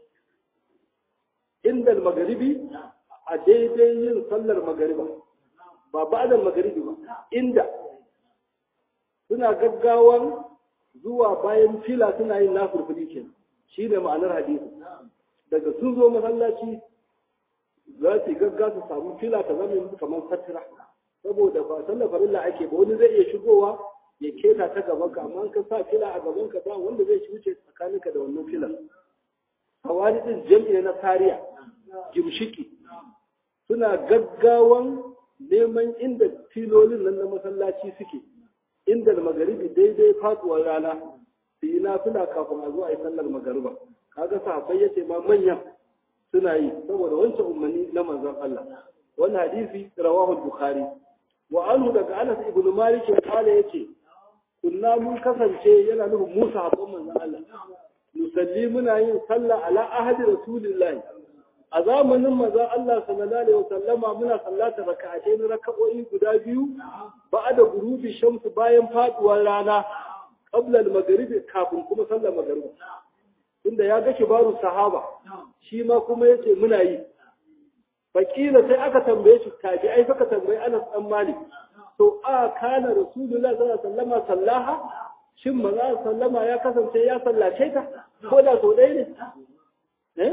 inda magaribi a daidai yin sallar magariba ba ba'dal magaribi ba inda suna gaggawan zuwa bayan fila suna yin nafurfuli ke shi ne ma'anar hadisi daga sun zo masallaci za su gagga su samu fila ta zama kamar fatira saboda ba sallar farilla ake ba wani zai iya shigowa ya keta ta gaban ka amma ka sa fila a gaban ka ba wanda zai wuce tsakaninka da wannan filan hawari din jam'i na kariya gimshiki suna gaggawan neman inda filolin nan na masallaci suke inda magaribi daidai faduwar rana su yi nafila kafin a zo a yi sallar magariba kaga sahabbai yace ma manyan suna yi saboda wancan umarni na manzon Allah wannan hadisi rawahu bukhari wa anhu daga Anas ibn Malik kala yace kunna mun kasance yana nufin Musa habban manzon Allah musalli muna yin sallah ala ahadi rasulillahi a zamanin manzon Allah sallallahu alaihi wasallama muna sallata raka'atai na raka'o'i guda biyu ba'da gurubi shamsu bayan faduwar rana qabla al-maghribi kafin kuma sallar magriba tunda ya ga kibaru sahaba shi ma kuma yace muna yi fakila sai aka tambaye shi tabi ai saka tambayi Anas dan Malik to a kana rasulullahi sallallahu alaihi wasallama sallaha shin manzo sallama ya kasance ya sallace ta ko da so dai ne eh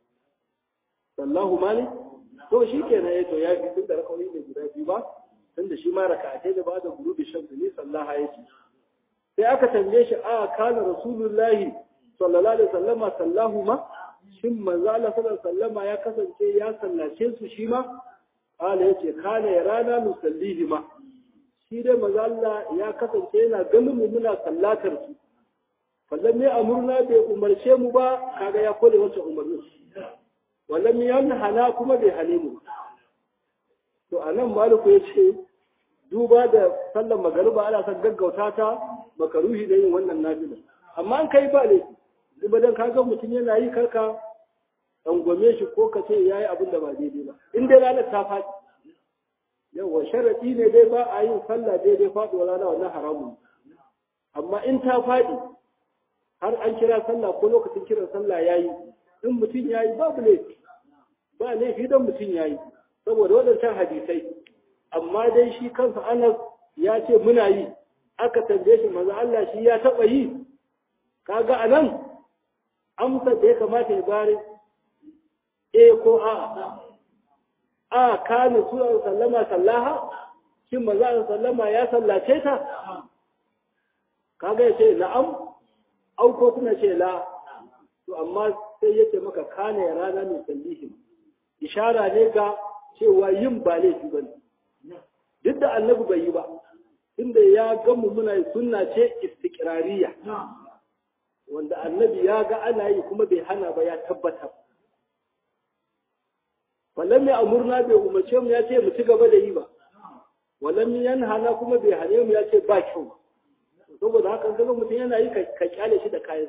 sallahu malik to shi kenan ya to ya fi tun da rakawai ne guda biyu ba tun da shi ma raka'atai da ba da gurubi shamsu ne sallaha ya ce sai aka tambaye shi a kana rasulullahi sallallahu alaihi wasallama sallahu ma shin manzo Allah sallallahu alaihi wasallama ya kasance ya sallace su shi ma ala yace kana ya rana nusallihi ma shi dai manzo Allah ya kasance yana ganin mu muna sallatar su fallan mai amurna bai umarce mu ba kaga ya kole wancan umarnin wallan yanhana kuma bai hane mu to anan maliku ya ce duba da sallar magariba ana son gaggauta ta makaruhi da yin wannan nafila amma an kai ba ne duba dan kaga mutum yana yi karka dangwame shi ko ka ce yayi abin da ba daidai ba in dai ranar ta faɗi yawa sharadi ne dai ba a yin sallah daidai faɗuwa rana wannan haramun amma in ta faɗi har an kira sallah ko lokacin kiran sallah yayi in mutum yayi babu laifi ba laifi don mutum yayi saboda waɗancan hadisai amma dai shi kansa Anas ya ce muna yi aka tambaye shi maza Allah shi ya taɓa yi kaga anan amsa da ya kamata ya bare eh ko a a kana sura sallama sallaha shin maza sallama ya sallace ta kaga ya ce na'am au ko kuma ce la to amma sai yake maka kana ya rana mai sallihim ishara ne ga cewa yin ba laifi ba ne duk da annabi bai yi ba inda ya gamu muna yi sunna ce istiqrariya wanda annabi ya ga ana yi kuma bai hana ba ya tabbata wallan mai amurna bai umarce mu ya ce mu ci gaba da yi ba wallan yanhana kuma bai hane mu ya ce ba kyau saboda haka kaga mutum yana yi ka kyale shi da kayan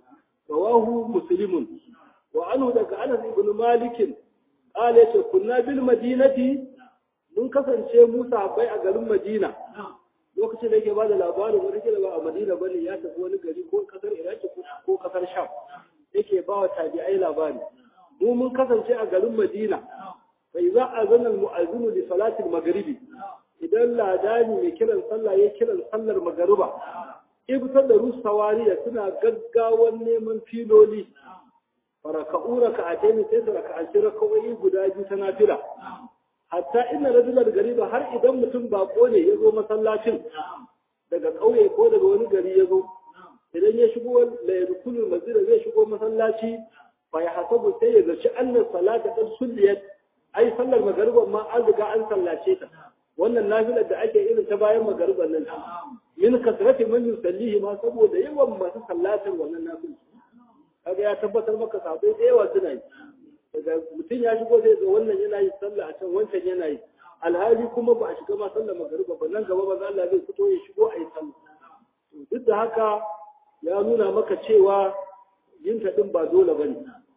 rawahu muslimun wa anhu daga Anas ibn Malik qala yace kunna bil madinati mun kasance Musa bai a garin Madina lokacin da yake bada labarin wani kila ba a Madina bane ya tafi wani gari ko kasar Iraki ko kasar Sham yake ba wa tabi'ai labari mu mun kasance a garin Madina fa idza azana al-mu'azzin li salati al-maghribi idan ladani mai kiran sallah ya kiran sallar magariba ibtar da rusawariya suna gaggawan neman filoli faraka'u raka'atayn sai su raka'aci raka'o'i guda biyu ta nafila hatta inna rajulan gariba har idan mutum bako ne ya zo masallacin daga ƙauye ko daga wani gari ya zo idan ya shigo la yadkhulul masjid zai shigo masallaci fa ya hasabu sai ya zaci annas salata qad sulliyat ai sallar magariban ma an riga an sallace ta wannan nafilar da ake irin ta bayan magariban nan min kasrati man yusallihi ma saboda yawan masu sallatar wannan nafil kaga ya tabbatar maka sabai da yawa suna yi daga mutum ya shigo zai ga wannan yana yi sallah a can wancan yana yi alhali kuma ba a shiga ma sallar magariba ba nan gaba maza Allah zai fito ya shigo a yi sallah duk da haka ya nuna maka cewa yin ta din ba dole bane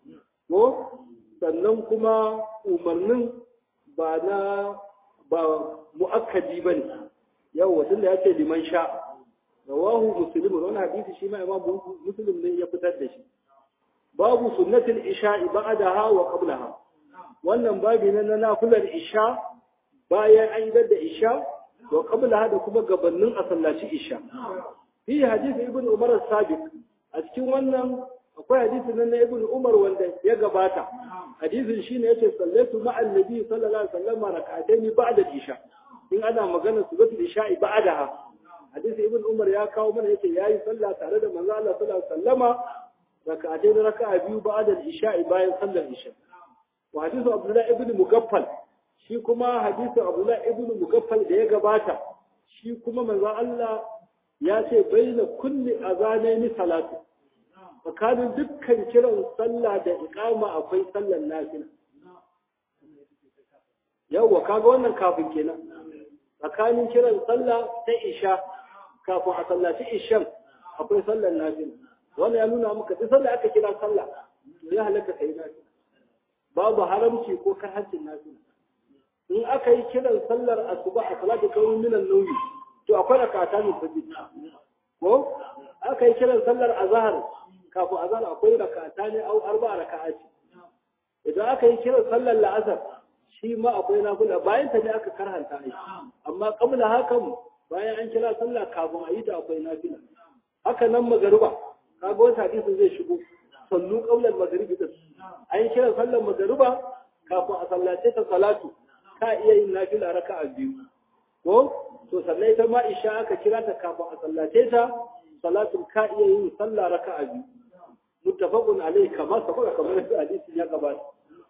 ko sannan kuma umarnin ba na ba mu'akkadi bane yawa tunda ya ce liman sha rawahu muslim wani hadisi shi ma imam muslim ne ya fitar da shi babu sunnatul isha'i ba'daha wa qablaha wannan babi ne na nafilar isha bayan an yi da isha wa qablaha da kuma gabanin a sallaci isha fi hadisi ibn umar as-sabiq a cikin wannan akwai hadisi nan na ibn umar wanda ya gabata hadisin shine yace sallatu ma'an nabi sallallahu alaihi wasallam rak'atayn ba'da isha in ana magana suratul isha'i ba'daha hadisi ibn umar ya kawo mana yake yayi sallah tare da manzo Allah sallallahu alaihi wasallama raka'atayn raka'a biyu ba'da al-isha'i bayan sallar isha wa hadisu abdullah ibn mugaffal shi kuma hadisu abdullah ibn mugaffal da ya gabata shi kuma manzo Allah ya ce baina kulli azanaini salatu tsakanin dukkan kiran sallah da iqama akwai sallar nafila yawwa kaga wannan kafin kenan tsakanin kiran sallah ta isha kafin a sallaci ishan akwai sallar nafila wannan ya nuna maka duk sallah aka kira sallah to ya halatta kai nafila babu haramci ko karhancin nafila in aka yi kiran sallar asuba a salatu kawai minan nauyi to akwai rakata min fajr ko aka yi kiran sallar azhar kafin azhar akwai rakata ne au arba raka'ati idan aka yi kiran sallar la'asar shi ma akwai nafila bayan ta ne aka karhanta ai amma kabla hakan bayan an kira sallah kafin a yi ta akwai nafila haka nan magariba kaga wata hadisin zai shigo sallu qabla al-maghribi din an kira sallar magariba kafin a sallace ta salatu ka iya yin nafila raka'a biyu ko to sannan ita ma isha aka kira ta kafin a sallace ta salatu ka iya yin sallah raka'a biyu muttafaqun alayhi kama sabaka kamar hadisin ya gabata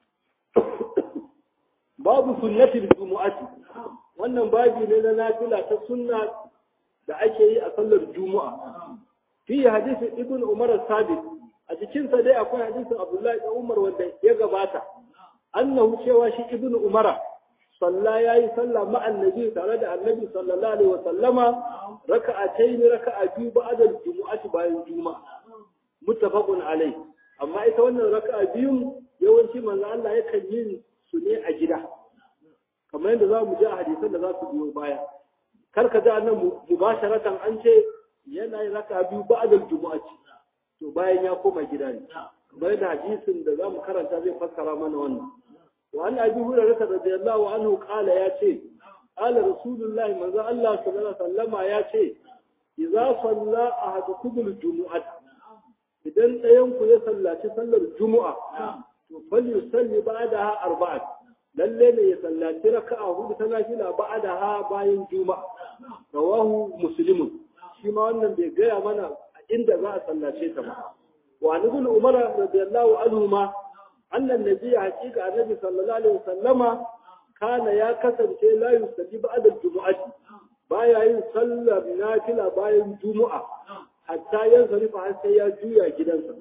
babu sunnatin jumu'ati wannan babi ne na nafila ta sunna da ake yi a sallar juma'a fi hadisi ibn umar sabit a cikin sa dai akwai hadisin abdullahi da umar wanda ya gabata annahu cewa shi ibn umar salla yayi sallah ma annabi tare da annabi sallallahu alaihi wa sallama raka'atayn raka'a biyu ba'da jumu'ati bayan juma'a muttafaqun alai amma ita wannan raka'a biyun yawanci manzo Allah yakan yi su ne a gida kamar yadda za mu ji a hadisan da za su biyo baya kar ka ji annan mubasharatan an ce yana yin raka biyu ba'dal jumu'ati to bayan ya koma gida ne kamar yadda hadisin da za mu karanta zai fassara mana wannan wa an abi hurairah radiyallahu anhu qala ya ce qala rasulullahi manzo Allah sallallahu alaihi wasallama ya ce idza salla ahadukum al-jumu'at idan ɗayan ku ya sallaci sallar jumu'a to fal yusalli ba'daha arba'at lalle ne ya sallaci raka'a hudu ta nafila ba'daha bayan juma'a rawahu muslimun shi ma wannan bai gaya mana a inda za a sallace ta ba wa an ibn umar radiyallahu anhu ma annan nabi haqiqa annabi sallallahu alaihi wasallama kana ya kasance la yusalli ba'da jumu'ati baya yin sallar nafila bayan juma'a hatta yanzarifa har sai ya juya gidansa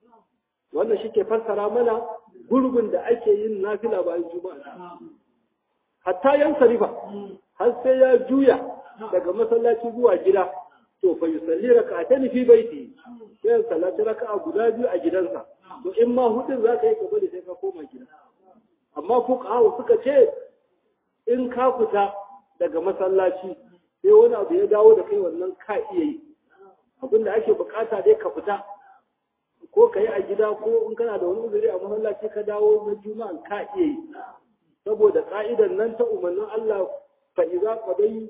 wannan shi ke fassara mana gurbin da ake yin nafila bayan juma'a hatta yan sarifa har sai ya juya daga masallaci zuwa gida to fa yusalli raka'atan fi baiti sai ya sallaci raka'a guda biyu a gidansa to in ma hudun za ka yi gaba da sai ka koma gida amma fuqaha suka ce in ka fita daga masallaci sai wani abu ya dawo da kai wannan ka iya yi abinda ake bukata dai ka fita ko ka yi a gida ko in kana da wani uzuri a masallaci ka dawo na juma'a ka iya yi saboda ka'idan nan ta umarnin Allah fa iza qadai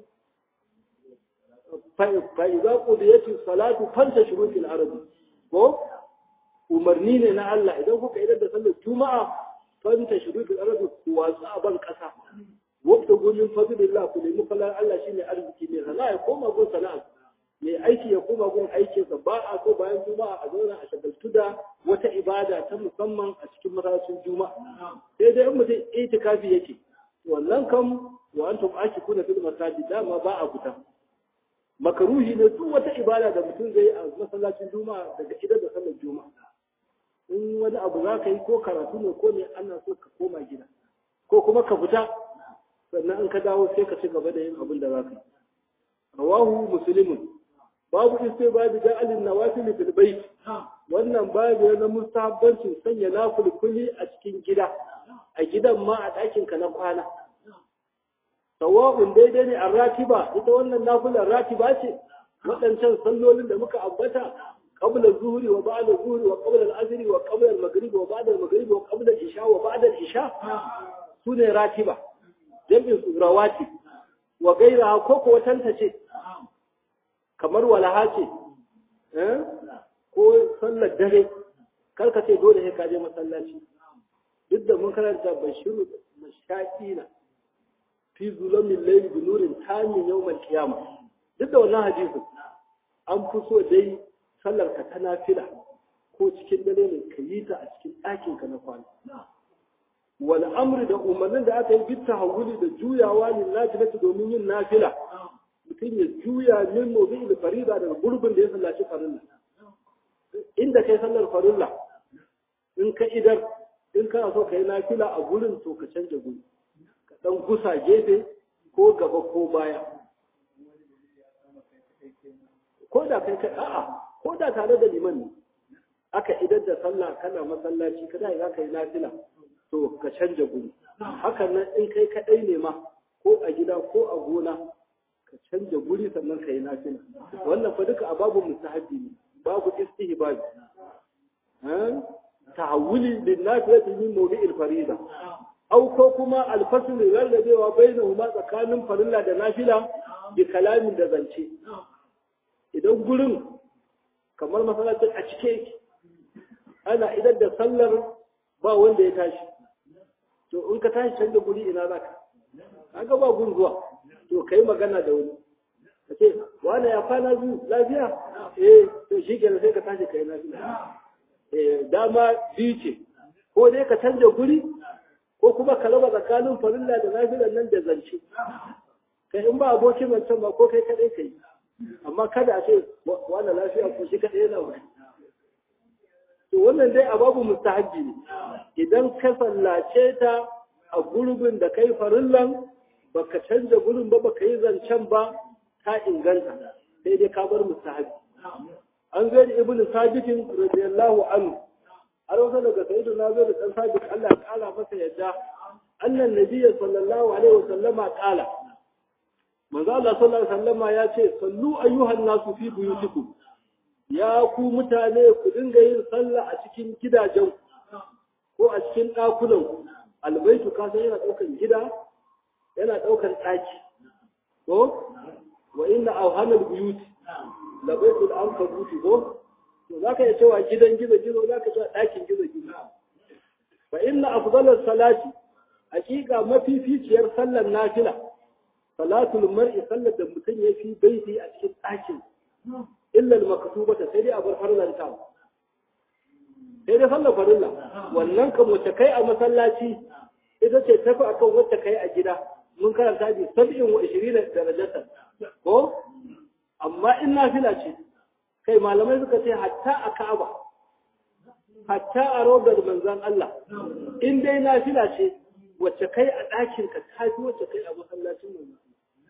fa iza qudiyati salatu fanta shurutil arabi ko umarni ne na Allah idan kuka idar da sallar juma'a fanta shurutil arabi ku watsu a ban kasa wata gumin fadilillah ku nemi fallar Allah shine arziki ne sana'a ya koma gun sana'a mai aiki ya koma gun aikinsa ba a so bayan juma'a a zauna a shagaltu da wata ibada ta musamman a cikin masallacin juma'a sai dai in mutum itikafi yake wannan kam wa antum akifuna fil masajid dama ba a fita makaruhi ne duk wata ibada da mutum zai a masallacin juma'a daga idan da sallar juma'a in wani abu za ka yi ko karatu ne ko ne ana so ka koma gida ko kuma ka fita sannan in ka dawo sai ka ci gaba da yin abin da za ka yi rawahu muslimun babu istibadi ja'alin nawafil fil bayt wannan babu na mustahabbancin sanya nafilkuli a cikin gida a gidan ma a ɗakin ka na kwana sawa'un daidai ne a ratiba ita wannan nafilar ratiba ce waɗancan sallolin da muka ambata qabla zuhri wa ba'da zuhri wa qabla al-asri wa qabla al-maghrib wa ba'da al-maghrib wa qabla al-isha wa ba'da al-isha sune ratiba jami'in su rawati wa gairaha ko ko watanta ce kamar walaha ce ko sallar dare karka ce dole sai ka je masallaci duk da mun karanta bashiru mashakina fi zulamin layli bi nurin tamin yawmal qiyamah duk da wannan hadisin an fi so dai sallar ka ta nafila ko cikin dare ne ka yi ta a cikin ɗakin ka na kwana wal amri da umarnin da aka yi bitta hawuli da juyawa lin nafilati domin yin nafila mutum ya juya min mawdi'il farida daga gurbin da ya sallaci farilla inda kai sallar farilla in ka idar in kana so ka yi nafila a gurin to ka canja guri ka dan gusa gefe ko gaba ko baya ko da kai kai a'a ko da tare da liman ne aka idar da sallah kana masallaci kada za ka yi nafila to ka canja guri hakan nan in kai kadai ne ma ko a gida ko a gona ka canja guri sannan ka yi nafila wannan fa duka a babu mustahabi ne babu istihbabi tahawuli lin nafilati min mawdi'il farida aw ko kuma alfasl rarrabewa bainahuma tsakanin farilla da nafila bi kalamin da zance idan gurin kamar masallacin a cike yake ana idan da sallar ba wanda ya tashi to in ka tashi canza guri ina za ka kaga ba gun zuwa to kai magana da wani ka ce wani ya kwana zu lafiya eh to shi kenan sai ka tashi kai lafiya eh dama biyu ce ko dai ka canza guri ko kuma ka raba tsakanin farilla da lafiyan nan da zance kai in ba abokin wancan ba ko kai kadai kai amma kada a ce wani lafiya ko shi kadai yana wani to wannan dai a babu mustahabbi ne idan ka sallace ta a gurbin da kai farillan baka canza gurin ba baka yi zancen ba ta inganta sai dai ka bar mustahabbi an zai ibnu sabitin radiyallahu anhu har wasa daga sayyidu na zo da dan sabit Allah ya kala masa yadda annan nabiyyi sallallahu alaihi wasallama kala manzo Allah sallallahu alaihi wasallama ya ce sallu ayyuhan nasu fi buyutikum ya ku mutane ku dinga yin sallah a cikin gidajen ko a cikin ɗakunan albaitu ka san yana ɗaukan gida yana ɗaukan ɗaki ko wa inna awhanal buyuti la baitul ankabuti ko to zaka iya cewa gidan gizo gizo zaka cewa ɗakin gizo gizo fa inna afdalus salati hakika mafificiyar sallar nafila salatul mar'i sallar da mutum ya fi baiti a cikin ɗakin illal maktubata sai dai a bar farlanta sai dai sallar farilla wannan kan wacce kai a masallaci ita ce tafi akan wacce kai a gida mun karanta bi sab'in wa ishirina darajatan ko amma in nafila ce kai malamai suka ce hatta a Ka'aba hatta a rodar manzon Allah in dai nafila ce wacce kai a ɗakin ka tafi wacce kai a masallacin manzon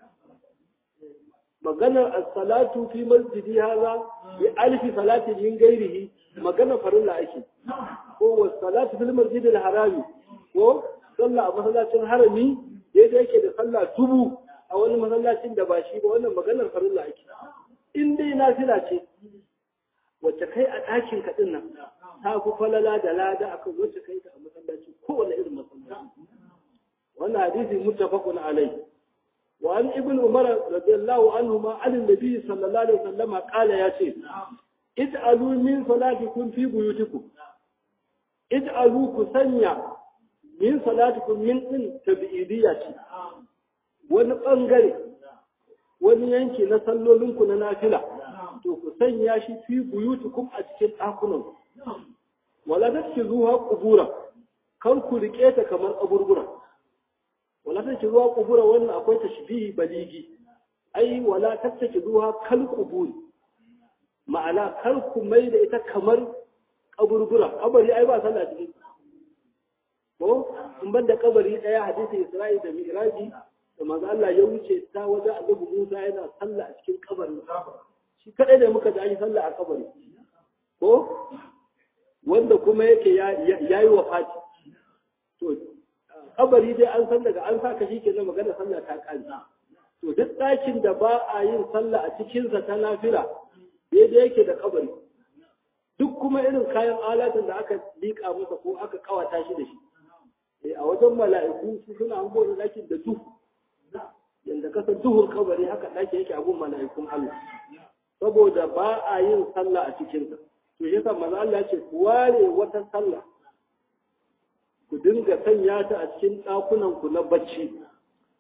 maganar as-salatu fi masjidi hadha bi alfi salati min ghairihi magana farilla ake ko was salatu fil masjid al-harami ko sallah a masallacin harami daidai yake da sallah tubu a wani masallacin da ba shi ba wannan maganar farilla ake in dai nafila ce wacce kai a ɗakin ka din nan ta fi falala da lada akan wacce kai ta a masallaci kowane irin masallaci wannan hadisi muttafaqun alayhi وعن ابن عمر رضي الله عنهما عن النبي صلى الله عليه وسلم قال يا شيخ اجعلوا من صلاتكم في بيوتكم اجعلوا كسنيا من صلاتكم من din tabi'idiyya ce wani bangare wani yanki na sallolinku na nafila to ku sanya shi fi buyutukum a cikin ɗakunan wala tatkizuha qubura kar ku rike ta kamar kaburbura wala take zuwa kubura wannan akwai tashbihi baligi ai wala tattake zuwa kal kuburi ma'ana kar ku mai da ita kamar kaburbura kabari ai ba sallah cikin ko in banda kabari daya hadisi Isra'i da Mi'raji da manzo Allah ya wuce ta wajen Annabi Musa yana sallah a cikin kabarin shi kadai da muka ji sallah a kabari ko wanda kuma yake yayi wafati to kabari dai an san daga an saka shi kenan magana sallah ta kare to duk ɗakin da ba a yin sallah a cikinsa ta nafila daidai yake da kabari duk kuma irin kayan alatin da aka liƙa masa ko aka kawata shi da shi a wajen mala'iku su suna hango da ɗakin da duhu yanda kasa duhun kabari haka ɗaki yake a gun mala'ikun Allah saboda ba a yin sallah a cikinsa to shi yasa manzo Allah ya ce ku ware wata sallah ku dinga sanya ta a cikin ɗakunanku na bacci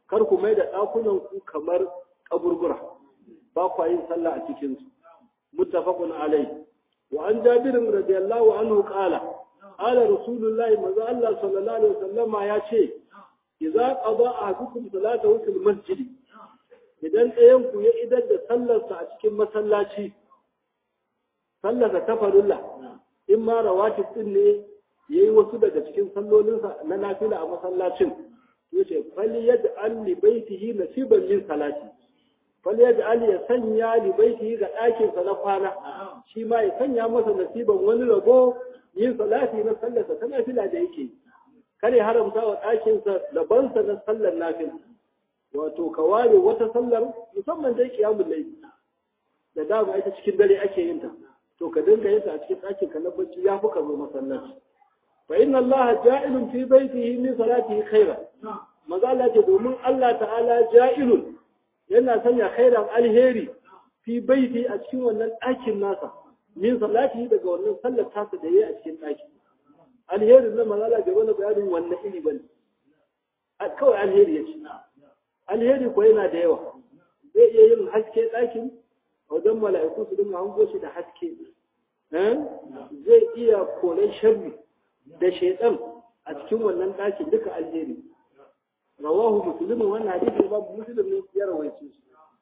kar ku mai da ɗakunan ku kamar kaburbura ba kwa yin sallah a cikin su muttafaqun alayhi wa an jabir radiyallahu anhu qala qala rasulullahi manzo Allah sallallahu alaihi wasallam ya ce idza qada ahadukum salatahu fil masjid idan ɗayan ku ya idar da sallarsa a cikin masallaci sallarsa ta farulla in ma rawatib din ne yayi wasu daga cikin sallolinsa na nafila a masallacin yace fali yaj'al li baitihi nasiban min salati fali yaj'al ya sanya li baitihi ga ɗakin sa na kwana shi ma ya sanya masa nasiban wani rabo yin salati na sallarsa ta nafila da yake kare haramta wa ɗakin sa labansa na sallar nafila wato ka ware wata sallar musamman dai kiyamul layl da dama ita cikin dare ake yin ta to ka dinga yin ta a cikin ɗakin ka na bacci ya fi ka zo masallaci fa inna allaha ja'ilun fi baitihi min salatihi khaira maza Allah ce domin Allah ta'ala ja'ilun yana sanya khairan alheri fi baiti a cikin wannan ɗakin nasa min salatihi daga wannan sallar tasa da yayi a cikin ɗakin alherin nan maza Allah bai wani bayanin wannan iri bane kawai alheri ya ce alheri ko yana da yawa zai iya yin haske ɗakin wajen mala'iku su dinga hango shi da haske zai iya koren sharri da shaitan a cikin wannan ɗakin duka alheri rawahu muslimin wannan hadisi ba muslim ne ya rawaice shi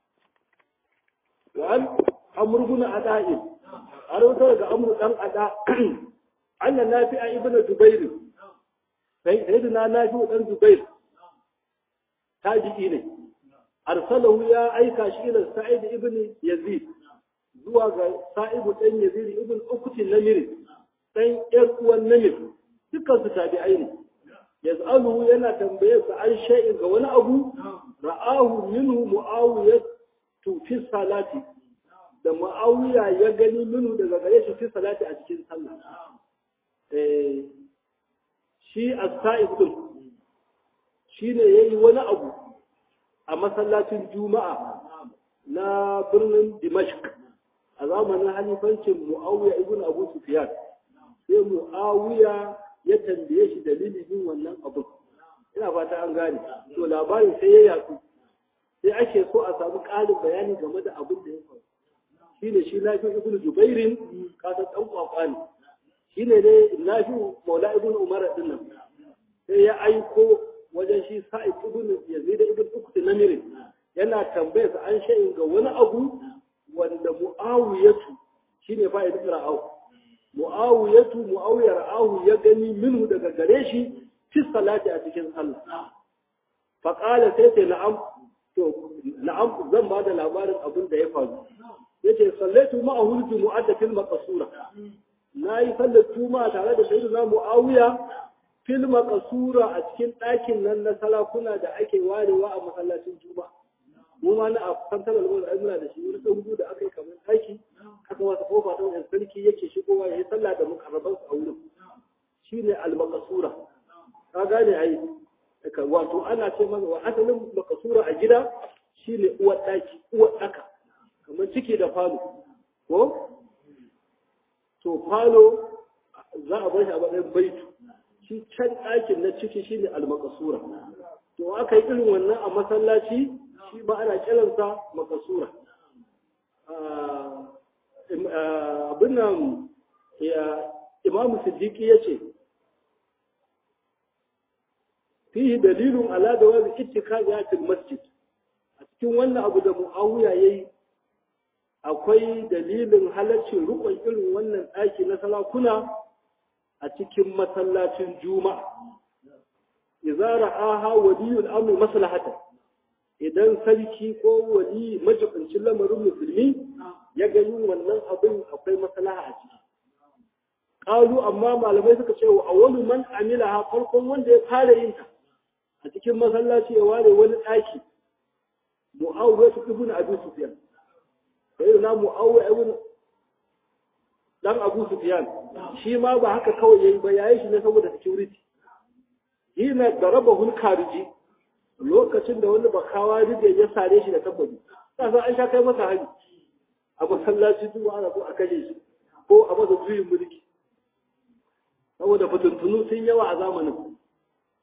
wa an amr ibn ada'in a rawatar ga amr dan ada anna nafi'a ibn zubair sai sayyidina nafi'u dan zubair tabi'i ne arsalahu ya aika shi ila sa'id ibn yazid zuwa ga sa'ibu dan yazid ibn ukuti namir dan yar uwan namir dukkan su tabi'ai ne yaz'aluhu yana tambaye sa an shay'in ga wani abu ra'ahu minhu muawiyah tu fi salati da muawiya ya gani minhu daga gare shi fi salati a cikin sallah eh shi as-sa'ib din shine yayi wani abu a masallacin juma'a na birnin dimashq a zamanin halifancin muawiya ibn abu sufyan sai muawiya ya tambaye shi dalilin yin wannan abu ina fata an gane to labarin sai ya yatsu sai ake so a samu ƙarin bayani game da abin da ya faru shine shi nafi ibn jubairin ka san dan kwakwa ne shine dai nafi maula ibn umar din nan sai ya aiko wajen shi sa'id ibn yazid ibn ukti namirin yana tambayar sa an sha'in ga wani abu wanda muawiyatu shine fa'id ra'au muawiyatu muawiya ra'ahu ya gani minhu daga gare shi fi salati a cikin sallah fa qala sai ce na'am to na'am zan bada labarin abin da ya faru yace sallaitu ma'ahu jumu'ata fil maqsura nayi sallar juma'a tare da sayyidina muawiya fil maqsura a cikin ɗakin nan na salakuna da ake warewa a masallacin juma'a mu ma na a kantar alwala ai muna da shi wani tsohu da aka yi kamar ɗaki aka wata kofa ta wajen sarki yake shigowa ya yi sallah da mukarraban a wurin shine al-maqsura ka gane ai wato ana ce masa wa asalin makasura a gida shine uwar ɗaki uwar ɗaka kamar ciki da falo ko to falo za a bar shi a matsayin baitu shi can ɗakin na ciki shine al-makasura to aka yi irin wannan a masallaci shi ba ana kiransa makasura abin nan imamu siddiqi ya ce fihi dalilun ala da wani ittikadiyatul masjid a cikin wannan abu da muawiya yayi akwai dalilin halaccin rukun irin wannan ɗaki na salakuna a cikin masallacin juma'a idza ra'aha waliyul amri maslahata idan sarki ko wali majibincin lamarin musulmi ya ga yin wannan abin akwai maslaha a ciki qalu amma malamai suka ce wa awwalu man amilaha farkon wanda ya fara yin ta a cikin masallaci ya ware wani ɗaki mu'awiyar su ibn abu sufyan sai na mu'awiyar ibn dan abu sufyan shi ma ba haka kawai yayi ba yayi shi ne saboda security hina darabahu kariji lokacin da wani bakawa rige ya sare shi da tabbabi kasa an sha kai masa hari a masallaci duk ana so a kashe shi ko a masa juyin mulki saboda fitintunu sun yawa a zamanin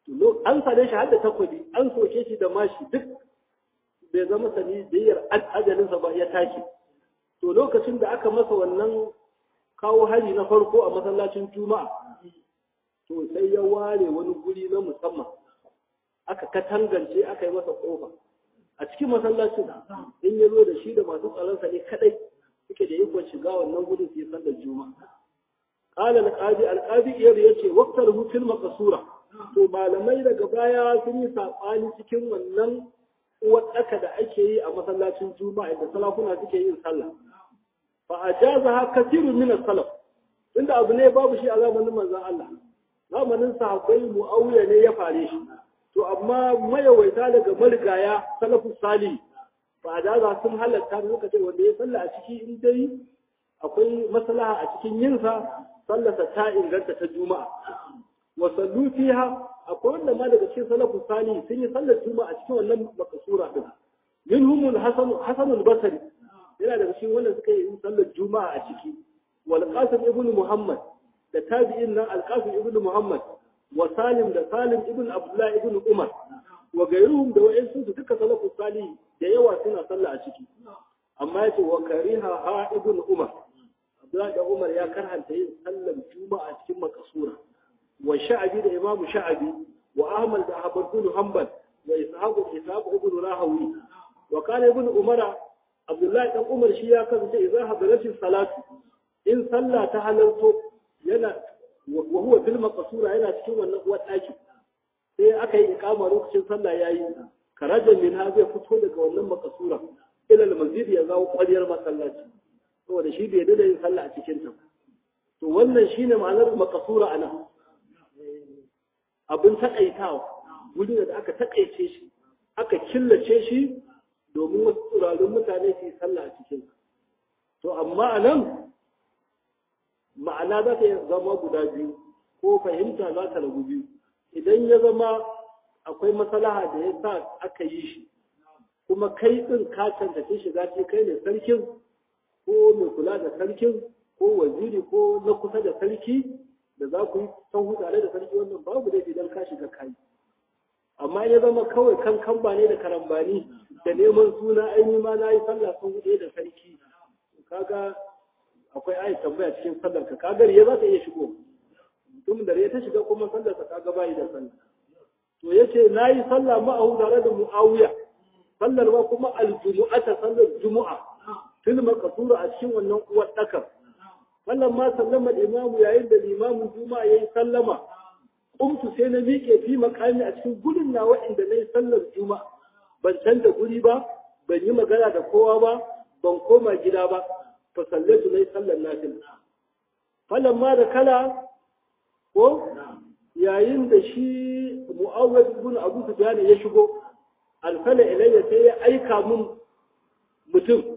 an sare shi har da takobi an soke shi da mashi duk bai zama sani biyar ajalinsa ba ya tashi to lokacin da aka masa wannan kawo hari na farko a masallacin juma'a to sai ya ware wani guri na musamman aka katangance aka yi masa kofa a cikin masallacin in ya zo da shi da masu tsaronsa ne kadai suke da ikon shiga wannan gudun su yi sallar juma'a qala al-qadi al-qadi iyar yace waqtar hutul maqsura to malamai daga baya sun yi sabani cikin wannan uwaɗaka da ake yi a masallacin juma'a da salafuna suke yin sallah fa ajazaha kathirun min as-salaf inda abu ne babu shi a zamanin manzon Allah zamanin sahabbai muawiya ne ya fare shi to amma mayawaita daga marigaya salafus salih fa ajaza sun halatta lokacin wanda ya sallah a ciki in dai akwai maslaha a cikin yinsa sallarsa ta inganta ta juma'a wa sallu fiha akwai wanda ma daga cikin salafus salih sun yi sallar juma'a cikin wannan makasura din minhum hasan hasan al-basri yana daga cikin wanda suka yi sallar juma'a a ciki wal qasim ibn muhammad da tabi'in nan al-qasim ibn muhammad wa salim da salim ibn abdullah ibn umar wa gairuhum da wa'insu su duka salafus salih da yawa suna sallah a ciki amma yace wa kariha ha ibn umar abdullah da umar ya karhanta yin sallar juma'a cikin makasura wa sha'abi da imamu sha'abi wa ahmad da ahmad bin hanbal wa ishaq ishaq ibn rahawi wa kana ibn umara abdullahi dan umar shi ya kasance idan hadaratin salatu in sallah ta halarto yana wa huwa fil maqsura yana cikin wannan uwar daki sai aka yi ikama lokacin sallah yayi karajan min ha zai fito daga wannan maqsura ila al masjid ya zawo kwaliyar masallaci saboda shi bai da yin sallah a cikin ta to wannan shine ma'anar maqsura anan abin takaitawa wuri da aka takaice shi aka killace shi domin wasu turarun mutane su yi sallah a cikin to amma a nan ma'ana za ta zama guda biyu ko fahimta za ta ragu biyu idan ya zama akwai maslaha da ya sa aka yi shi kuma kai ɗin ka cancanci shiga ce kai ne sarkin ko mai kula da sarkin ko waziri ko na kusa da sarki da za ku yi sahu tare da sarki wannan babu da idan ka shiga kai amma ya zama kawai kan kamba ne da karambani da neman suna aini ma na yi sallah sun huɗe da sarki kaga akwai ayi tambaya cikin sallar ka kaga ya za ta iya shigo mutum da ya ta shiga kuma sallar ka kaga bayi da sallah to yace na yi sallah ma'ahu tare da muawiya sallar ba kuma aljumu'ata sallar jumu'a fil maqsura a cikin wannan uwar dakar wannan ma sallama imamu yayin da limamin juma'a yayi sallama qumtu sai na miƙe fi makami a cikin gudun nawa inda nayi sallar juma'a ban canza guri ba ban yi magana da kowa ba ban koma gida ba fa sallatu nayi sallar nafila falan ma da kala ko yayin da shi mu'awwad ibn abu sufyan ya shigo alfala ilayya sai ya aika mun mutum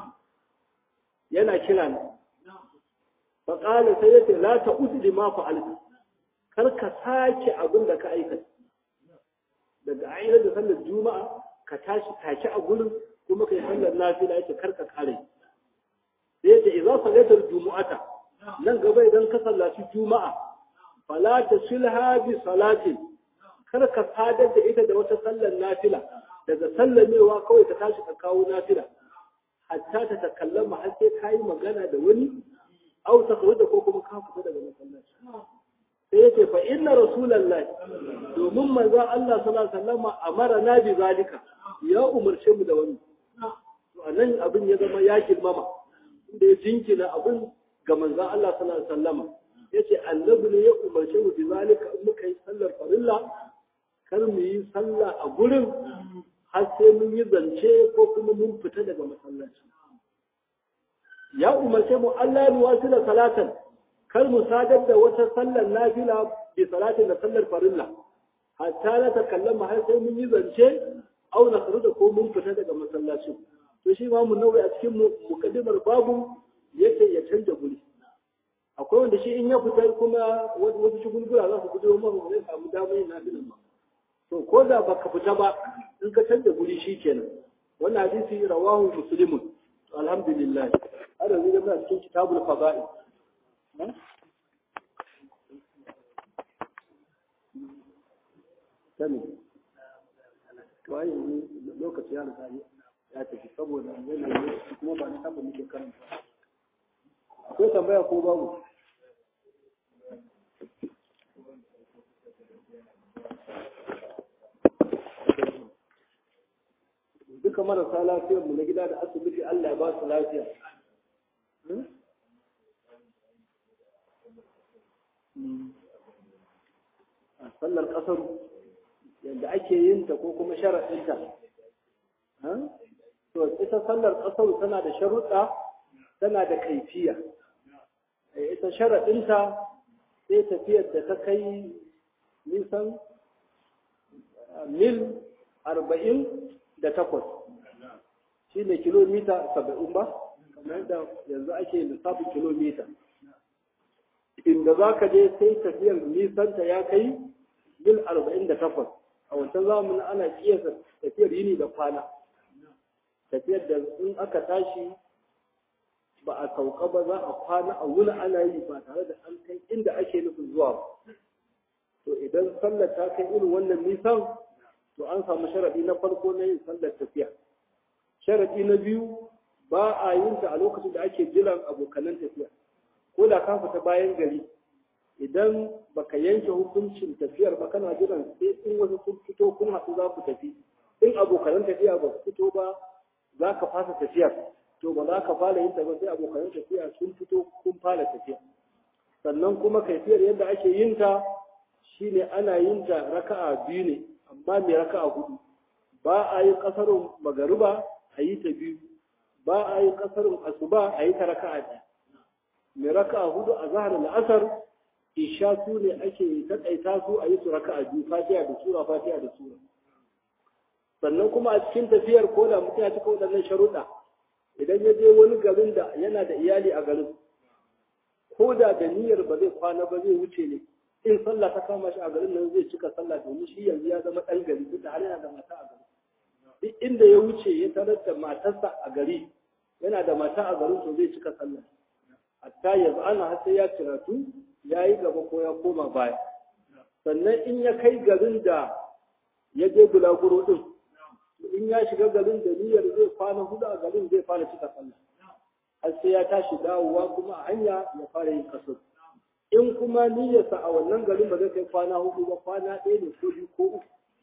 yana kira ni faƙala sai ya ce la ta uzli ma fa'alta kar ka sake abin da ka aikata daga ainihin da sallar juma'a ka tashi take a gurin kuma kai sallar nafila yake kar ka kare sai yace idza sallaita jumu'ata nan gaba idan ka sallaci juma'a fala tasilha bi salatin kar ka sadar da ita da wata sallar nafila daga sallamewa kawai ka tashi ka kawo nafila hatta ta takallama har sai ka yi magana da wani au ta da ko kuma ka fita daga masallaci sai yace fa inna rasulullahi domin manzon Allah sallallahu alaihi wasallam amara na bi zalika ya umarce mu da wani to anan abin ya zama ya girmama inda ya jinkina abin ga manzon Allah sallallahu alaihi wasallam yace annabi ne ya umarce mu bi zalika in muka yi sallar farilla kar mu yi sallah a gurin har sai mun yi zance ko kuma mun fita daga masallaci ya umarce mu Allah ya wasu da salatan kar mu sadar da wata sallar nafila bi salatin da sallar farilla hatta na ta kallama har sai mun yi zance au na da ko mun fita daga masallaci to shi ma mun nauyi a cikin mukaddimar babu yake ya canja guri akwai wanda shi in ya fita kuma wasu shugulgula za su fito mahu zai samu damar yin nafilan ba to ko da baka fita ba in ka canza guri shi kenan wannan hadisi rawahu muslimun alhamdulillah har yanzu da muna cikin kitabul fada'i sani waye ne lokaci ya riga ya tafi saboda yanayi kuma ba na taɓa muke karanta akwai tambaya ko babu duka marasa lafiyar mu na gida da asibiti Allah ya ba su lafiya a sallar ƙasar yadda ake yin ta ko kuma sharaɗinta to ita sallar ƙasar tana da sharuɗa tana da kaifiya ita sharaɗinta sai tafiyar da ta kai nisan mil arba'in da takwas shi ne kilomita saba'in ba kamar yadda yanzu ake lissafin kilomita inda za ka je sai tafiyar nisanta ya kai mil arba'in da takwas a wancan zamanin ana kiyasa tafiyar yini da kwana tafiyar da in aka tashi ba a sauka ba za a kwana a wuni ana yi ba tare da an kai inda ake nufin zuwa ba to idan sallar ta kai irin wannan nisan to an samu sharaɗi na farko na yin sallar tafiya sharaɗi na biyu ba a yin ta a lokacin da ake jiran abokanan tafiya ko da ka fita bayan gari idan baka yanke hukuncin tafiyar ba kana jiran sai in wasu sun fito kun haɗu za ku tafi in abokanan tafiya ba su fito ba za ka fasa tafiyar to ba za ka fara yin ta ba sai abokanan tafiya sun fito kun fara tafiya sannan kuma kaifiyar yadda ake yin ta shine ana yin ta raka'a biyu ne amma mai raka'a hudu ba a yi kasarun magariba a yi ta biyu ba a yi kasarun asuba a yi ta raka'a ɗaya mai raka'a hudu a zahar la'asar isha su ne ake taƙaita su a yi su raka'a biyu fatiha da sura fatiha da sura sannan kuma a cikin tafiyar ko da mutum ya cika waɗannan sharuɗa idan ya je wani garin da yana da iyali a garin ko da da niyyar ba zai kwana ba zai wuce ne in sallah ta kama shi a garin nan zai cika sallah domin shi yanzu ya zama ɗan gari duk da har yana da mata a gari duk inda ya wuce ya tarar da matarsa a gari yana da mata a garin to zai cika sallah hatta yanzu ana har sai ya ciratu ya yi gaba ko ya koma baya sannan in ya kai garin da ya je bulaguro din in ya shiga garin da niyyar zai kwana hudu a garin zai fara cika sallah har sai ya tashi dawowa kuma a hanya ya fara yin kasar in kuma niyyarsa a wannan garin ba zai kai kwana hudu ba kwana ɗaya ne ko biyu ko uku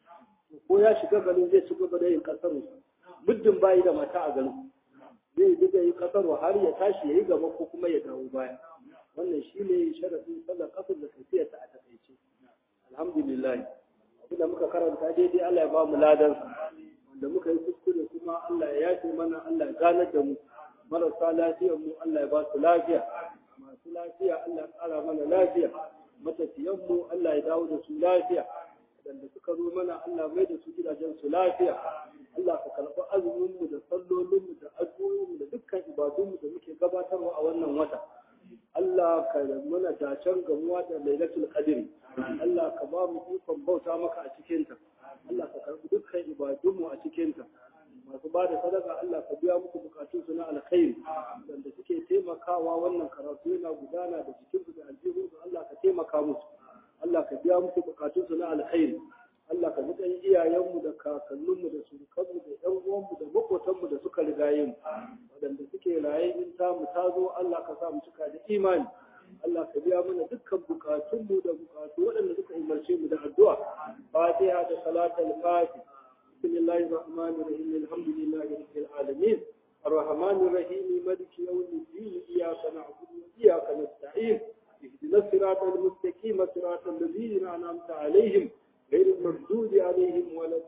ko ya shiga garin zai ci gaba da yin kasar muddin bayi da mata a garin zai diga yi kasar har ya tashi ya yi gaba ko kuma ya dawo baya wannan shi ne sharafin sallar kasar da tafiyarsa a takaice alhamdulillah abinda muka karanta daidai Allah ya ba mu ladansa wanda muka yi kuskure kuma Allah ya yafe mana Allah ya ganar da mu marasa lafiyar mu Allah ya ba su lafiya masu lafiya Allah ya ƙara mana lafiya matafiyan mu Allah ya dawo da su lafiya waɗanda suka zo mana Allah mai da su gidajen su lafiya Allah ka karɓi azumin mu da sallolin mu da addu'o'in mu da dukkan ibadun mu da muke gabatarwa a wannan wata Allah ka mana dacen gamuwa da lailatul qadr Allah ka ba mu ikon bauta maka a cikinta Allah ka karɓi dukkan ibadunmu a cikinta masu ba da sadaka Allah ka biya muku bukatun su na alkhairi wanda suke taimakawa wannan karatu yana gudana da cikin su da aljihun su Allah ka taimaka musu Allah ka biya muku bukatun su na alkhairi Allah ka dukan iyayenmu da kakanninmu da surukanmu da ƴan uwanmu da makotanmu da suka rigaye mu waɗanda suke raye in ta mu ta zo Allah ka sa mu cika da imani Allah ka biya mana dukkan bukatunmu da bukatu waɗanda suka umarce mu da addu'a Fatiha da salatul Fatih Bismillahir Rahmanir Rahim Alhamdulillahi Rabbil Alamin الرحمن الرحيم مالك يوم الدين إياك نعبد وإياك نستعين اهدنا الصراط المستقيم صراط الذين أنعمت عليهم غير المردود عليهم ولا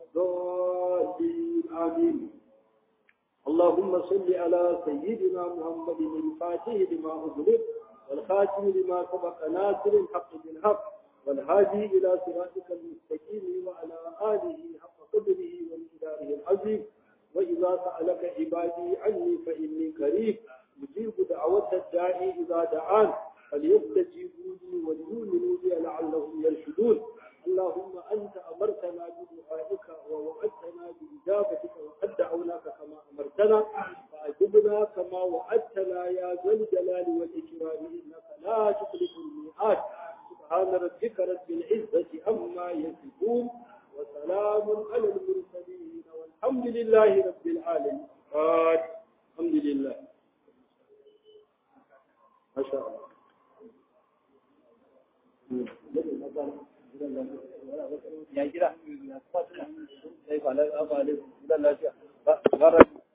الضالين آمين اللهم صل على سيدنا محمد الفاتح لما أغلق والخاتم لما سبق ناصر الحق بالحق والهادي إلى صراطك المستقيم وعلى آله حق قدره ومقداره العظيم وإذا سألك عبادي عني فإني قريب أجيب دعوة الداعي إذا دعان فليستجيبوا لي وليؤمنوا بي لعلهم يرشدون اللهم أنت أمرتنا بدعائك ووعدتنا بإجابتك وقد دعوناك كما أمرتنا فأجبنا كما وعدتنا يا ذا الجلال والإكرام إنك لا تخلف الميعاد سبحان ربك رب العزة عما يصفون وسلام على المرسلين والحمد لله رب العالمين الحمد لله ما شاء الله ya gida sai ba lafiya ba lafiya